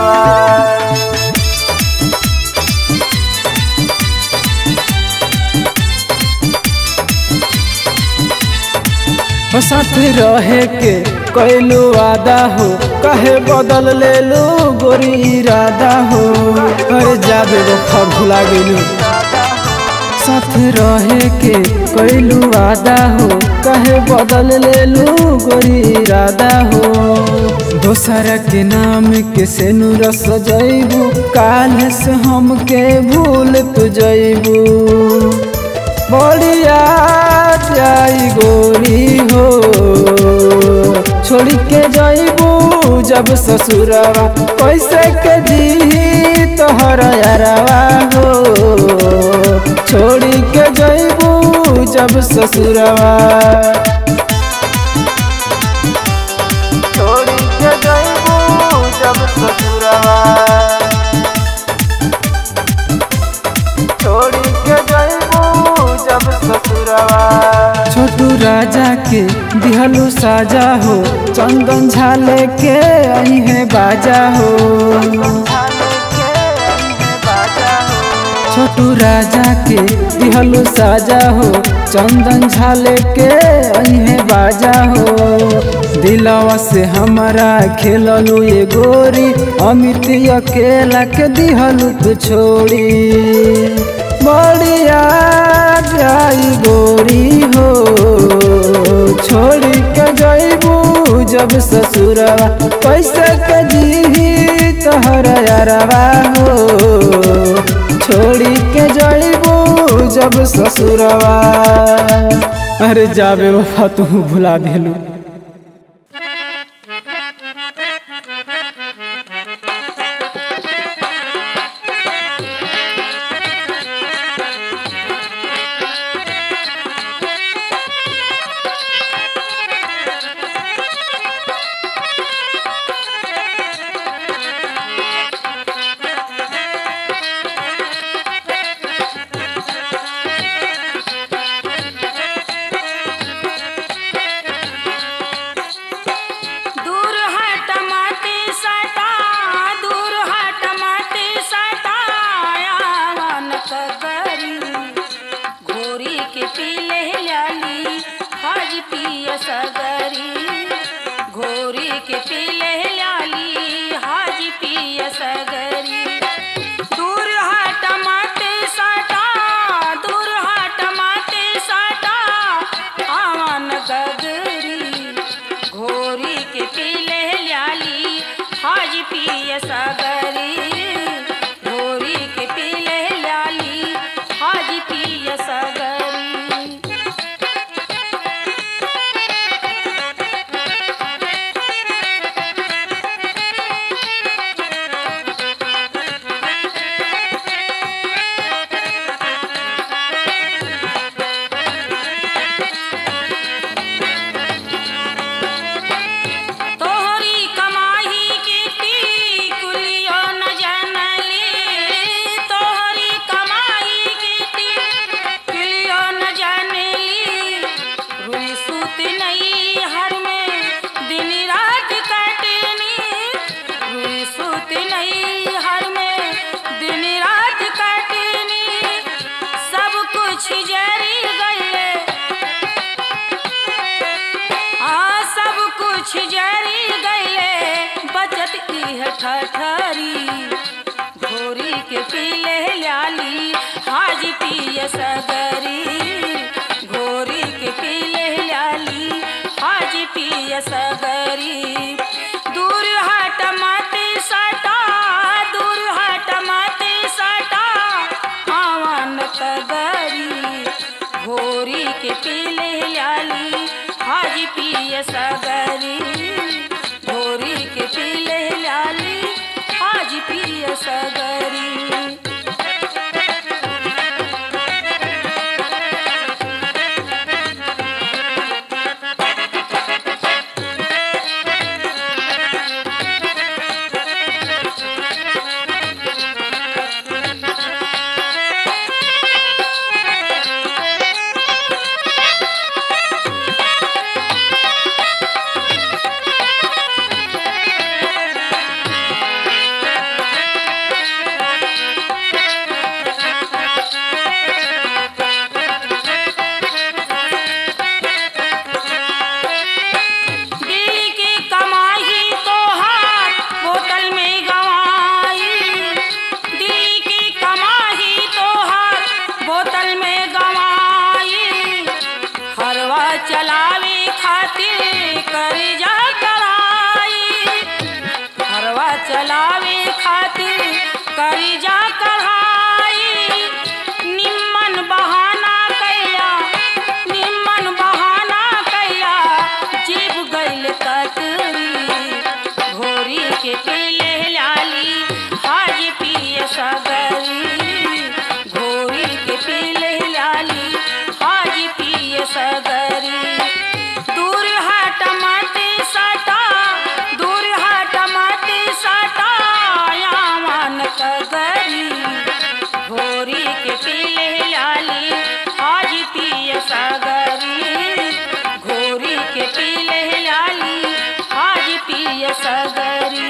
हो साथ रहे के कैलू वादा हो कहे बदल ले लो गोरी इरादा हो अरे जाबे वो भुला गेलू साथ रहे के कैलू वादा हो कहे बदल ले लो गोरी इरादा हो दोसर के नाम के से रस जइबू काल से हम के भूल तू जइबू बढ़िया जाई गोरी हो छोड़ी के जइबू जब ससुरवा कैसे के जी तोहरा यारवा हो छोड़ी के जइबू जब ससुरवा छोड़ी के जइबू जब ससुरवा छोड़ी के जइबू जब ससुरवा छोटू राजा के दिहलू साजा हो चंदन झाले के आई है बाजा हो छोटू राजा के दिहलू साजा हो चंदन झाले के आई है बाजा हो दिलवा से हमारा खेललू ये गोरी अमित अकेला के दिहलू तू छोड़ी बढ़िया जाई गोरी हो छोड़ी के जइबू जब ससुरवा कैसे के जी तोहरा यारवा हो छोड़ी के जइबू जब ससुरवा अरे जाबे वफा तू भुला देलू दूर हट माटी सटा दूर हट माटी सटा आवन कगरी घोरी के पीले लाली हज पिय सगरी घोरी के पीले लाली हज पिय सगरी दूर हट माटी सटा दूर हट माटी सटा आवन गगरी घोरी के पीले लाली हाज पिय सगरी कुछ जरी गए आ सब कुछ जरी गए बचत इह ठठरी घोरी के पीले लाली हाजी पिय सगरी घोरी के पीले लाली हाजी पिय सगरी दूर हट मती सटा दूर हट मती सटा आवन कगरी घोरी के पीले लाली हाजी पिय सगरी घोरी के पीले लाली हाजी पिय सगरी दिल की कमाई तो हार बोतल में गवाई दिल की कमाई तो हार बोतल में गवाई हरवा चलावे खातिर कर्जा कराई हरवा चलावे खातिर कर्जा कराई निम्मन बहाना कैला निम्मन बहाना कैला जीव गइल कतरी घोरी के पीले लाली हाजी पिय सगरी घोरी के पीले लाली हाजी पिय सगरी दूर हट मती सटा दूर हट मती सटा यावन कगरी घोरी के पीले लाली हाजी पिय सगरी घोरी के पीले लाली हाजी पिय सगरी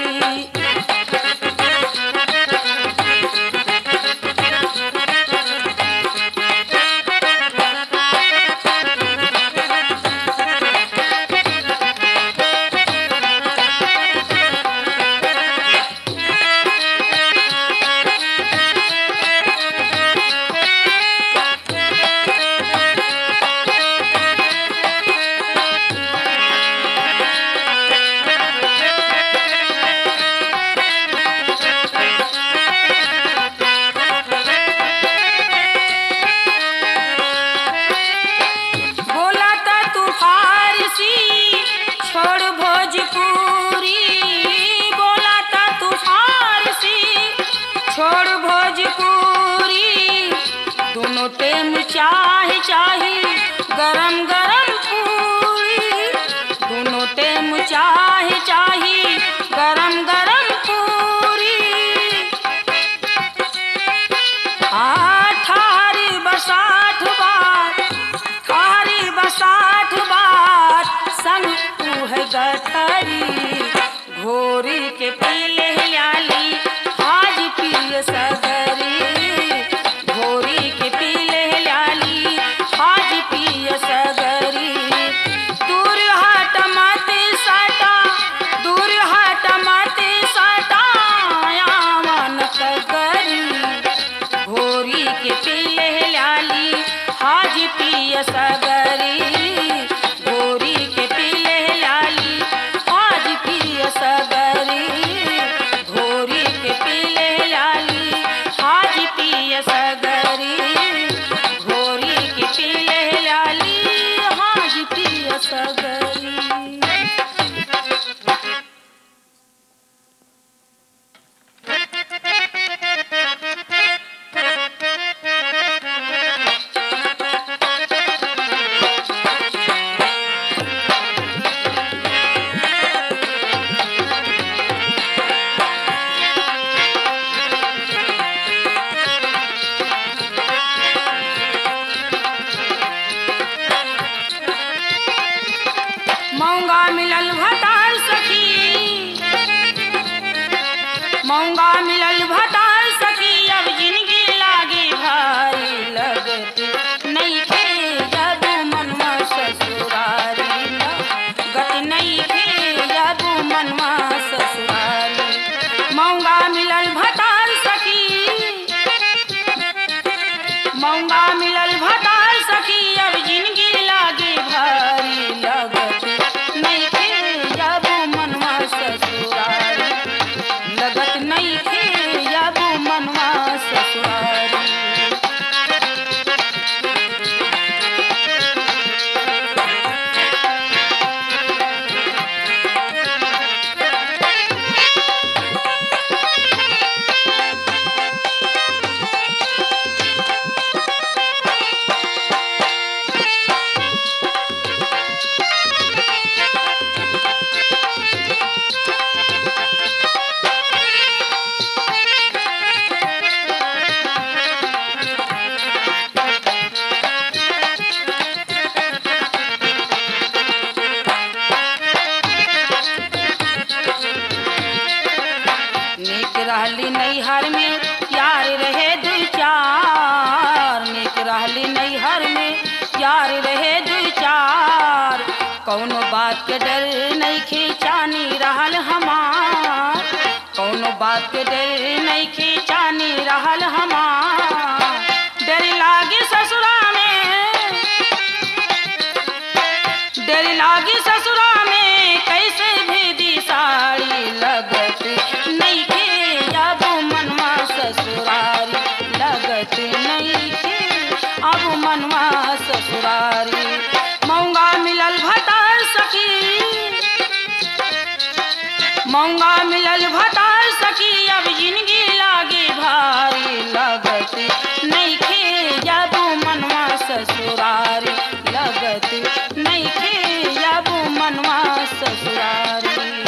बोला था तू फारसी छोड़ भोजपुरी बोला था तू फारसी छोड़ भोजपुरी दोनों टेम चाहे चाहे गरम गरम पूरी दोनों टेम चाहे चाहे गरम गरम पूरी आठारी बसाठ बार ठारी बसाठ बार संग तू है गठरी घोरी के पीले लाली हाज पिय सगरी घोरी के पीले लाली हाज पिय सगरी दूर हट मत सटा दूर हट मत सटा यावन कगरी घोरी के पीले लाली हाज पिय सगरी घोरी के पीले लाली हाज पिय सगरी घोरी के पीले लाली हाज पिय सगरी घोरी के पीले लाली हाज पिय सगरी मिलल भतार सखी अब जिंदगी लागे भारी लगत नहीं खे जब मनवा ससुरारी लगत नहीं खे जब मनवा ससुरारी नीक रहली नैहर में यार रहे दू चार नीक रहली नैहर में यार रहे दू चार कौनो बात के डर नहीं खींचानी रहल हमार कौनो बात के डर नहीं खींचानी रहल हमार डर लागे ससुरा में डर लागी ससुरा में कैसे भेदी साड़ी लगत नहीं खे अब मनवा ससुरारी लगत नहीं खे अब मनवा ससुरारी मौंगा मिलल भतार सखी मौंगा मिलल भतार सखी अब जिंदगी लागे भारी लगत नहीं खे जब मनवा ससुरारी लगत नहीं खे जब मनवा ससुरारी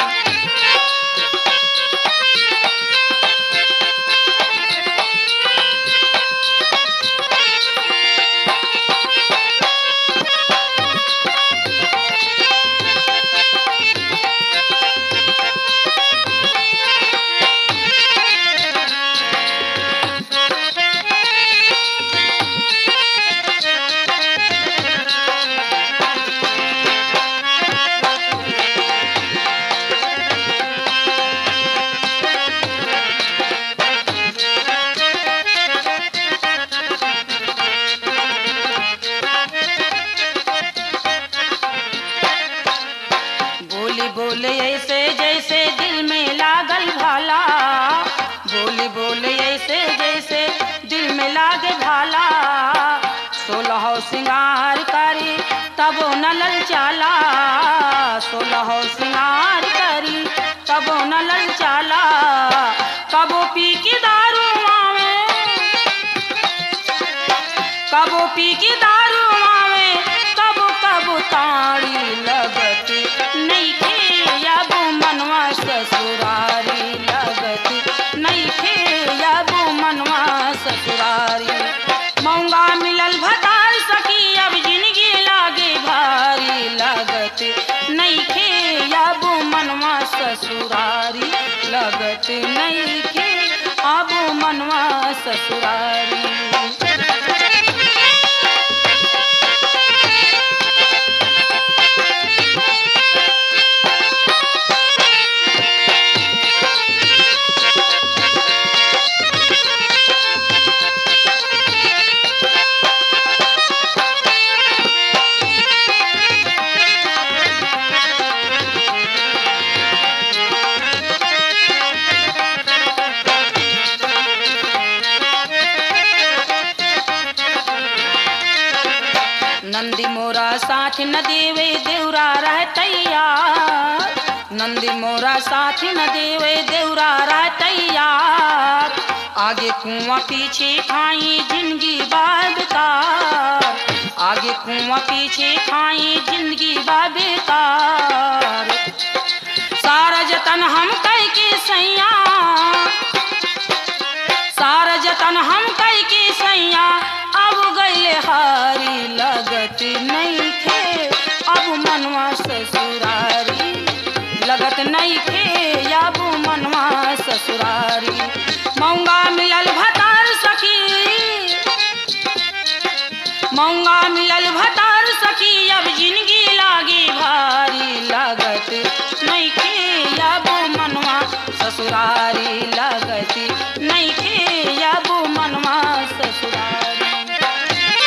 बोली बोले ऐसे जैसे दिल में लागल भाला बोली बोले ऐसे जैसे दिल में लागे भाला सोलह सिंगार करी तब न ललचाला सोलह सिंगार करी तब न ललचाला कबो पी की दारू मावे कबो पी की दारू मावे कबो कबो ताड़ी लगत नहीं खे अब मनवा ससुरारी लगत नहीं खे अब मनवा ससुरारी मौंगा मिलल भतार सखी अब जिंदगी लागे भारी लगत नहीं खे अब मनवा ससुरारी लगत नहीं खे अब मनवा ससुरारी नंदी मोरा साथ न देवे देवरा रहतैया नंदी मोरा साथ न देवे देवरा रहतैया आगे कुआं पीछे खाई जिंदगी बेकार आगे कुआं पीछे खाई जिंदगी बेकार सारा जतन हम कह के सैया सारा जतन हम कह के सैया अब गईले हारी लगत नहीं खे अब मनवा ससुरारी लगत नहीं खे अब मनवा ससुरारी मौंगा मिलल भतार सखी मौंगा मिलल भतार सखी अब जिंदगी लागी भारी लागत नहीं खे अब मनवा ससुरारी लागत नहीं खे अब मनवा ससुरारी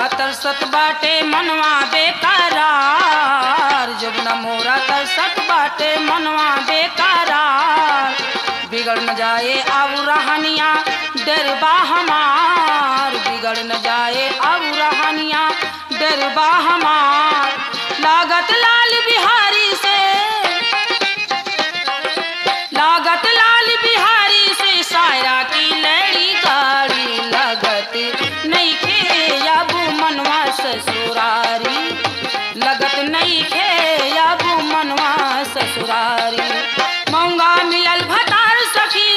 तरसत बाटे मनवा बेकरार जुगना मोरा तरसत बाटे मनवा बेकरार बिगड़ न जाए अब रहनिया डरबा हमार बिगड़ न जाए अब रहनिया डरबा हमार लागत लाल बिहारी से लागत लाल बिहारी से सायरा की लड़ी गाड़ी लगत नहीं खे अब मनवा ससुरारी लगत नहीं खे अब मनवा ससुरारी मौंगा मिलल भतार सखी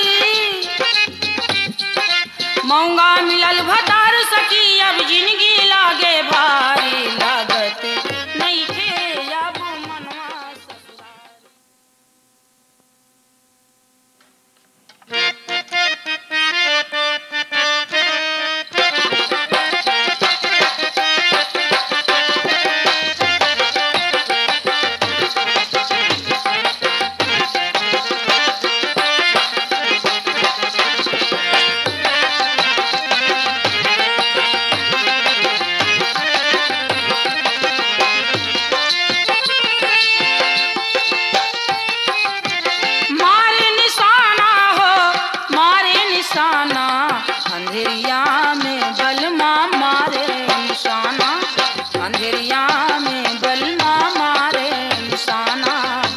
मौंगा मिलल भतार सखी अब जिंदगी लागे भारी लागत नहीं खे अब मनवा ससुरारी मारे निशाना हो मारे निशाना अंधेरिया में बलमा मारे निशाना अंधेरिया में बलमा मारे निशाना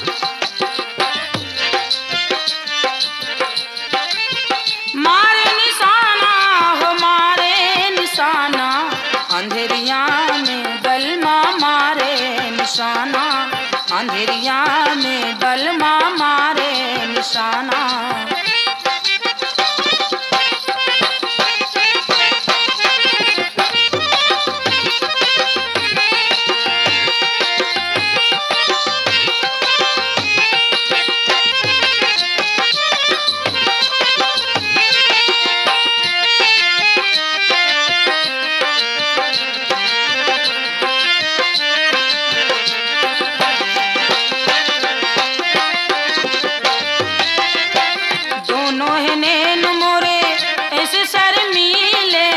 मारे निशाना हो मारे निशाना अंधेरिया में बलमा मारे निशाना अंधेरिया में बलमा मारे निशाना दोनों है नैन मोरे ऐसे शर्मीले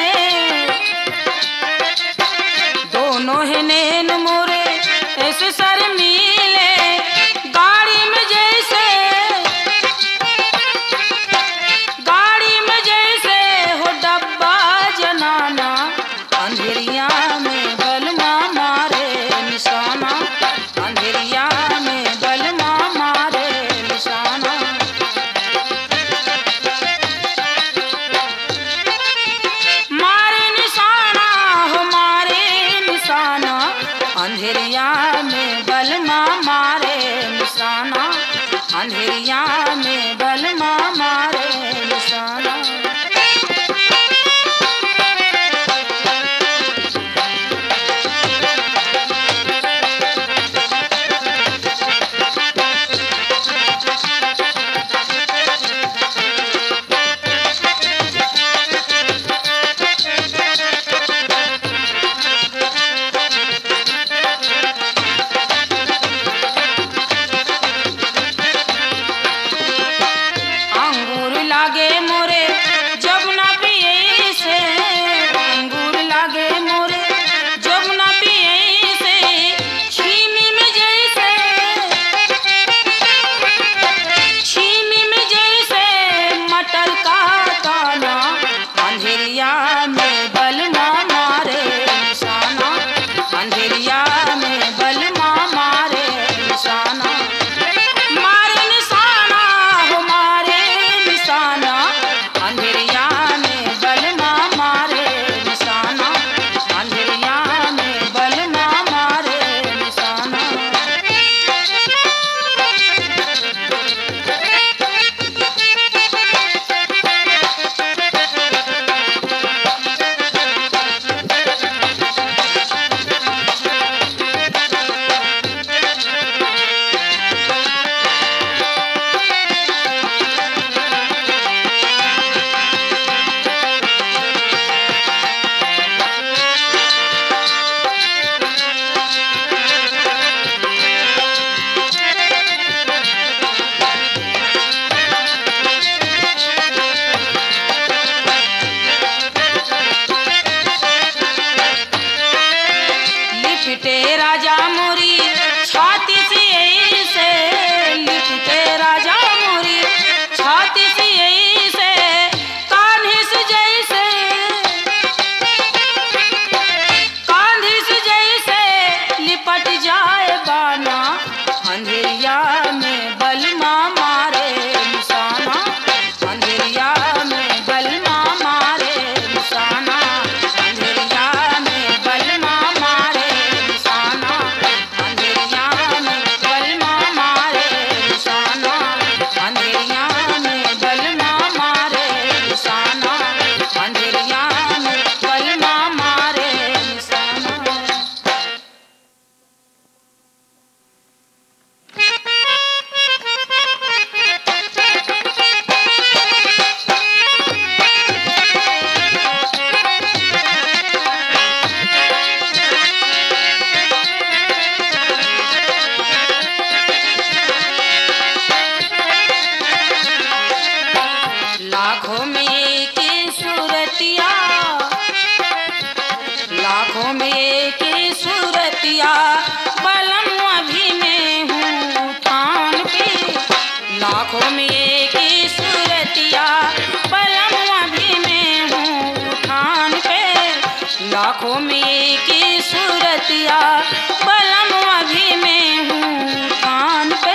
दोनों है नैन मोरे ऐसे शर्मीले गाड़ी में जैसे गाड़ी में जैसे हो डब्बा जनाना अंधेरिया में बलमा मारे निशाना अंधेरिया में बलमा मारे निशाना मारे निशाना हो मारे निशाना अंधेरिया में बलमा मारे निशाना अंधेरिया में बलमा मारे निशाना सूरतिया बलम अभी में हूँ ठान पे लाखों में एक ही सूरतिया बलम अभी में हूँ ठान पे लाखों में एक ही सूरतिया बलम अभी में हूँ ठान पे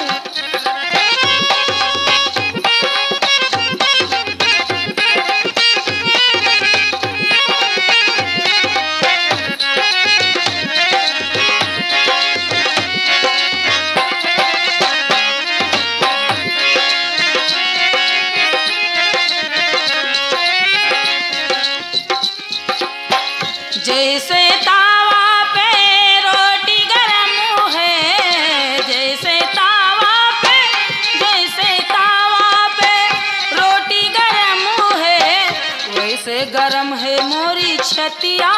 जैसे तावा पे रोटी गरम है जैसे तावा पे जैसे तावा पे रोटी गरम है वैसे गरम है मोरी छतिया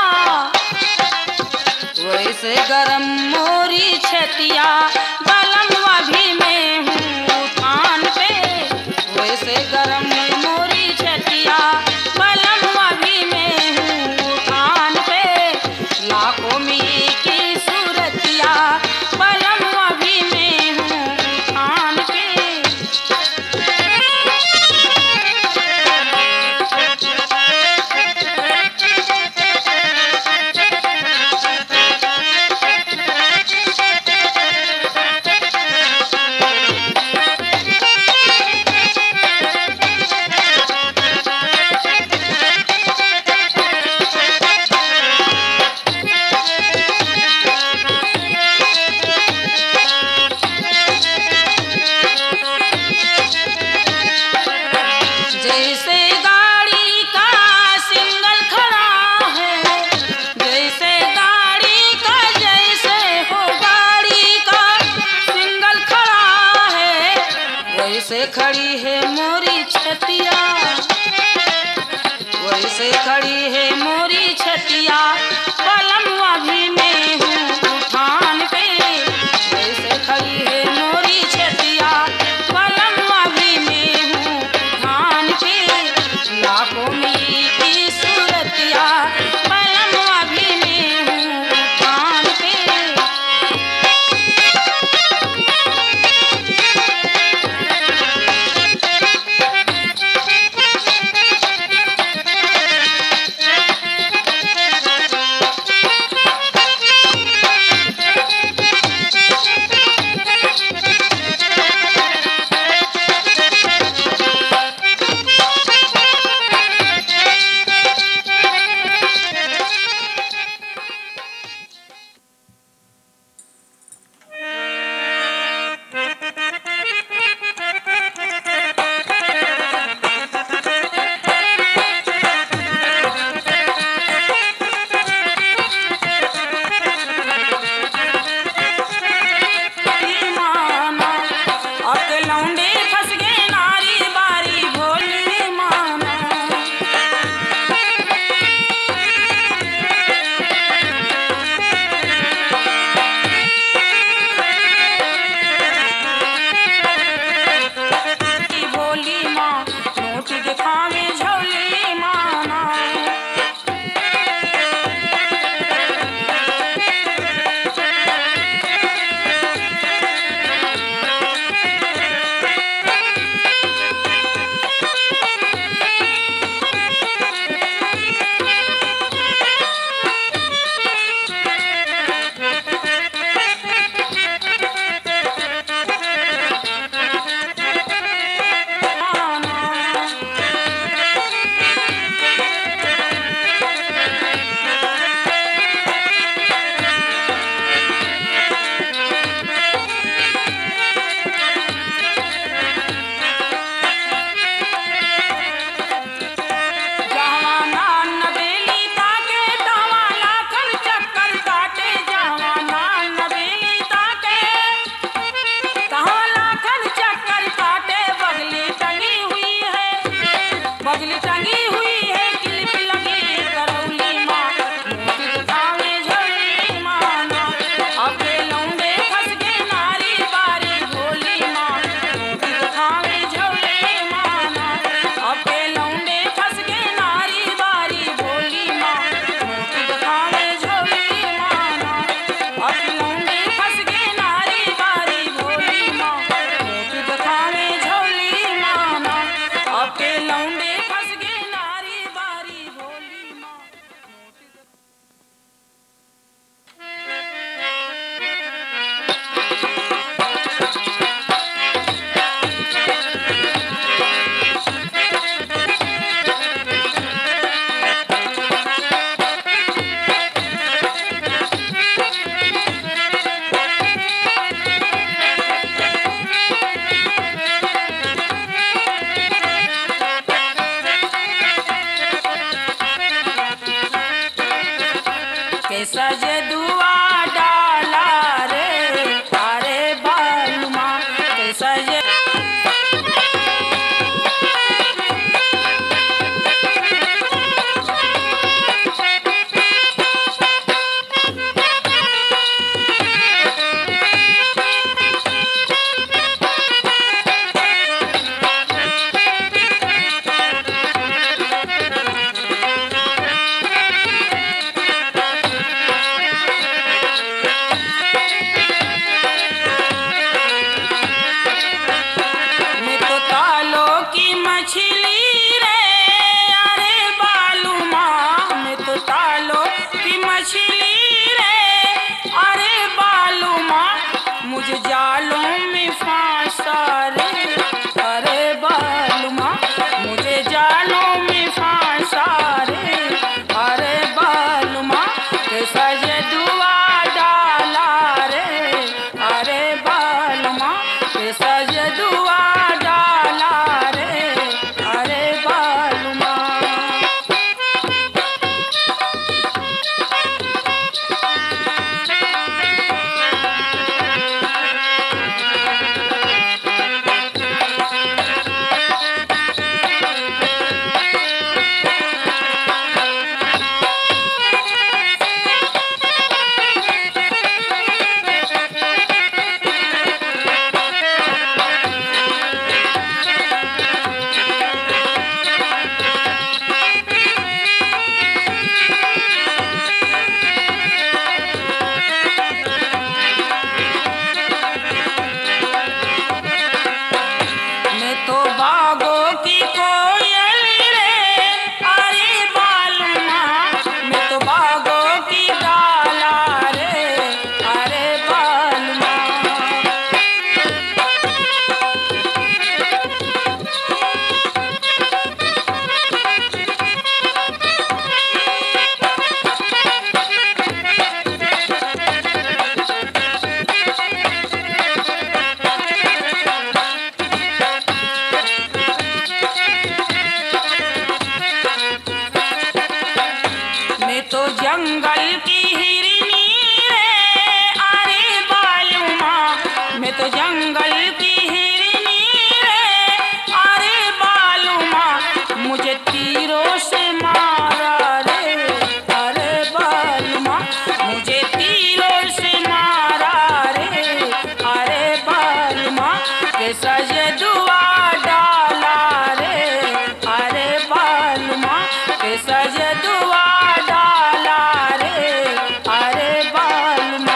वैसे गरम मोरी छतिया बलम अभी में हूँ थान पे वैसे गरम है मोरी छतिया बलम अभी में हूँ थान पे लाखों में की सूरतिया बलम अभी में हूँ थान पे जैसे गाड़ी का सिंगल खड़ा है जैसे गाड़ी का जैसे हो गाड़ी का सिंगल खड़ा है वैसे खड़ी है मोरी छतिया वैसे खड़ी है मोरी छतिया पलम अभी में हूँ उठान पे वैसे खड़ी है मोरी छतिया पलम अभी में हूँ उठान पे लाखों में की सूरतिया पलम अभी में हूँ उठान पे सजे मैं तो तालों की मछली रे अरे बालू माँ मैं तो तालों की मछली रे अरे बालू माँ मुझे जालों में फांसा रे अरे बालू माँ मुझे जालों में फांसा रे अरे बालू माँ कैसा ये दुआ डाला रे अरे बालू माँ कैसा ये दुआ डाला रे अरे बालू माँ मैं तो बागों की कोयल रे अरे बालमा मैं तो बागों की डाला रे अरे बालमा मैं तो जंगल की हिरनी रे अरे बालूमा मैं तो जंगल की हिरनी रे अरे बालूमा मुझे तीरों से मारा रे अरे बालूमा मुझे तीरों से मारा रे अरे बालूमा कैसा ये दुआ डाला रे अरे बालूमा कैसा ये दुआ डाला रे अरे बालूमा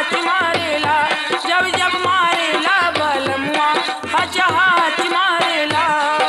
हाथ मारेला जब जब मारेला बलमुआ हच हाथ मारेला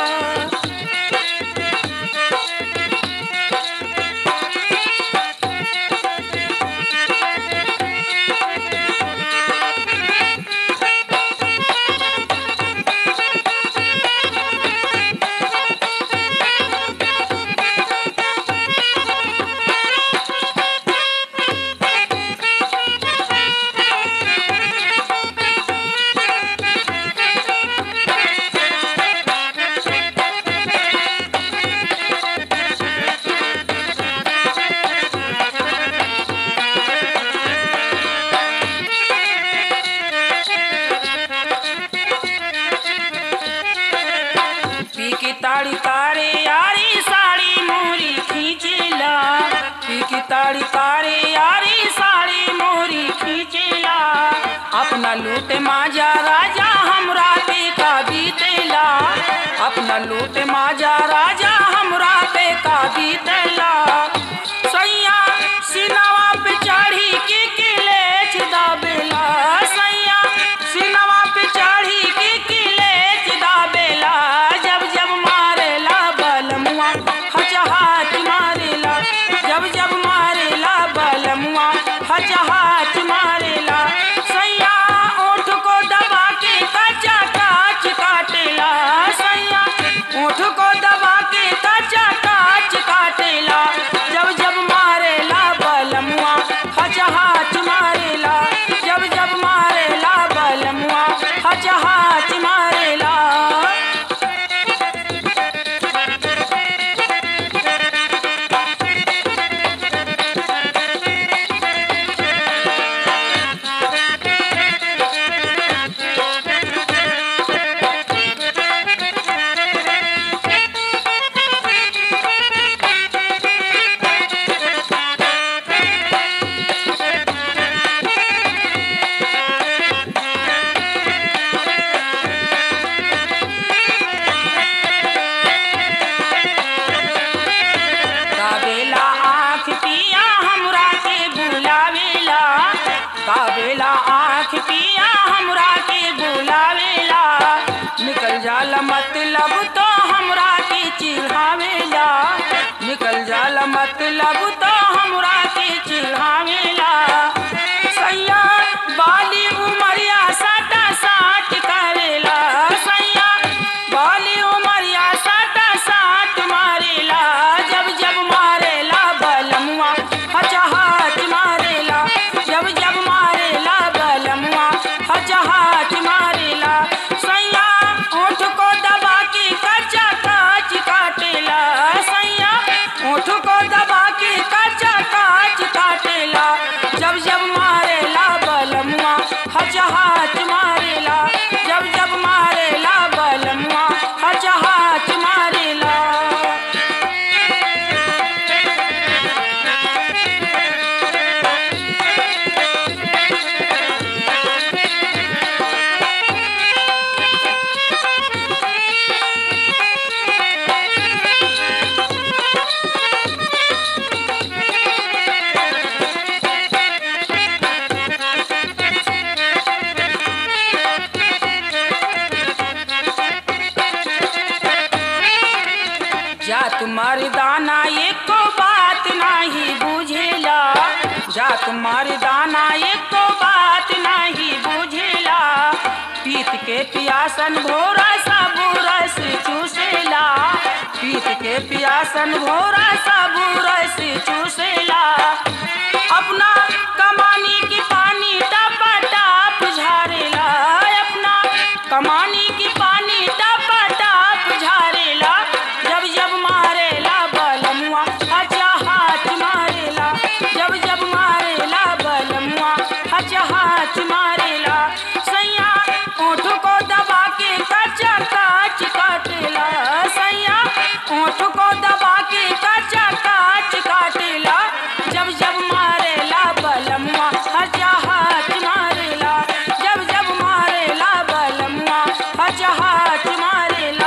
पी की ताड़ी तारे यारी साड़ी मोरी खींचेला पी की ताड़ी तारे यारी साड़ी मोरी खींचेला अपना लूट माजा राजा हमरा पे का बीतेला अपना लूट माजा राजा हमरा पे का बीतेला सैया सिनवा पे चढ़ी के किलेच दाबेला सैया सिनवा पे चढ़ी के किलेच दाबेला जब जब मारेला बलमुआ हच हाथ मारेला जब जब मारेला बलमुआ हच हाथ मारेला सैया ओठ को दबा के कच्चा काच काटेला सैया ओठ को दबा के कच्चा काच काटेला जब जब मारेला बलमुआ हच हाथ मारेला जब जब मारेला बलमुआ हच हाथ मारेला काबेला आँख पिया हमरा के बुलावेला काबेला आँख पिया हमरा के बुलावेला निकल जाला मतलब तो हमरा के चिढ़ावेला निकल जाला मतलब तो हमरा के चिढ़ावेला सैया बाली उमरिया साटा साट करेला सैया बाली उमरिया साटा साट मारेला जब जब मारेला बलमुआ हच हाथ मारेला जब जब मारेला बलमुआ हच हाथ मारेला सैया ओठ को दबा के कच्चा काच काटेला सैया ओठ को दबा के कच्चा काच काटेला जब जब मारेला बलमुआ हच हाथ मारेला जब जब मारेला बलमुआ हच हाथ मारेला जात मर्दाना एको बात नाही बुझेला जात मर्दाना एको बात नाही बुझेला पीत के पियासन भोरा सब रस चूसेला पीत के पियासन भोरा सब रस चूसेला अपना कमानी की पानी टपा टाप झारेला अपना कमानी की पानी टपा टाप झारेला जब जब मारेला बलमुआ हचा हाथ मारेला जब जब मारेला बलमुआ हचा हाथ मारेला सैया ओठ को दबा के कच्चा काच काटेला सैया ओठ को दबा के कच्चा काच काटेला जब जब मारेला बलमुआ हचा हाथ मारेला जब जब मारेला बलमुआ हचा हाथ मारेला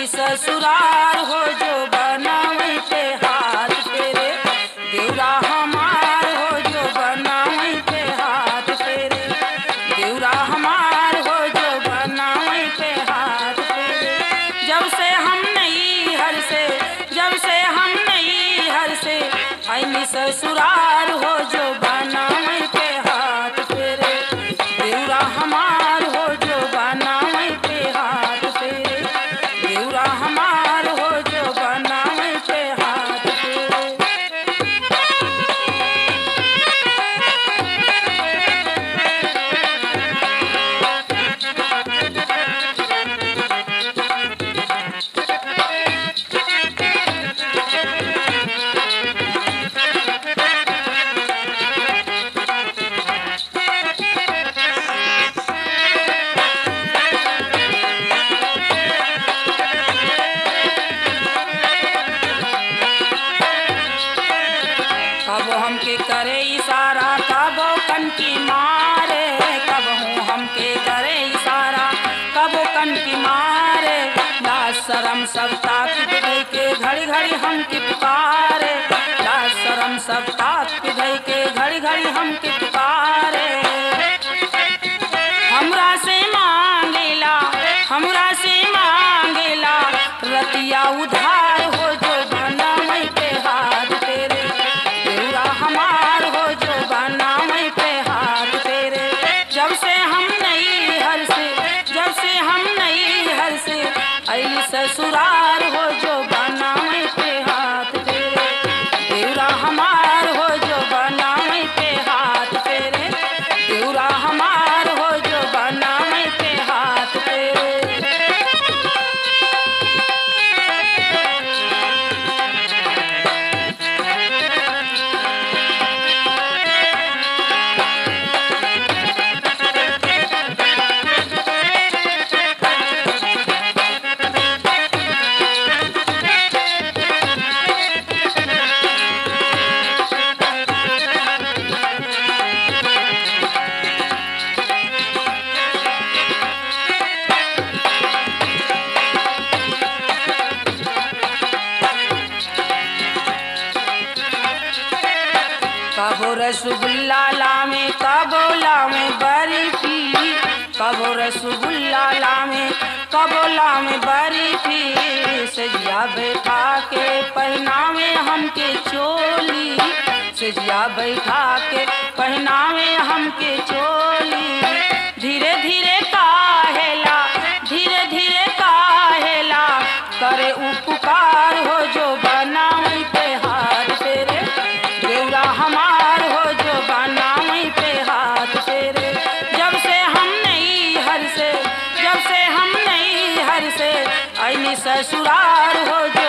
ऐली ससुरार हो जो बनावे पे हाथ फेरे देवरा हमार हो जो बनावे पे हाथ फेरे देवरा हमार हो जो बनावे पे हाथ फेरे जब से हम नहीं हर से जब से हम नहीं हर से ऐली ससुरार हो जो बनावे पे हाथ फेरे देवरा हमार हो जो बनावे पे हाथ फेरे देवरा हमार हो जो बनावे पे हाथ फेरे कब हमके करे इशारा कब कनकी मारे कब हूँ हमके करे इशारा कब कनकी मारे लाज शरम सब ताक पिधई के घड़ी घड़ी हमके पुकारे लाज शरम सब ताक पिधई के घड़ी घड़ी हमके पुकारे हमरा से मांगेला हमरा से मांगेला रतिया उधार हो जो बनावे पे हाथ तेरे देवरा हमार हो जो बनावे पे हाथ तेरे जब से हम नहीं हर से जब से हम नहीं हर से ऐली ससुरार हो जो बनावे पे हाथ तेरे देवरा हमार हो जो बनावे पे हाथ तेरे देवरा हमार हो जो बनावे पे हाथ तेरे कबो रसगुल्ला लामे कबो लामे बर्फी कबो रसगुल्ला लामे कबो लामे बर्फी सजिया बैठा के पहनावे हमके चोली सजिया बैठा के पहनावे हमके चोली धीरे धीरे काहेला धीरे धीरे काहेला करे उपकार हो जो बनावे पे हाथ तेरे देवरा हमार हो जो बनावे पे हाथ तेरे जब से हम नहीं हर से जब से हम नहीं हर से ऐनी ससुरार हो जो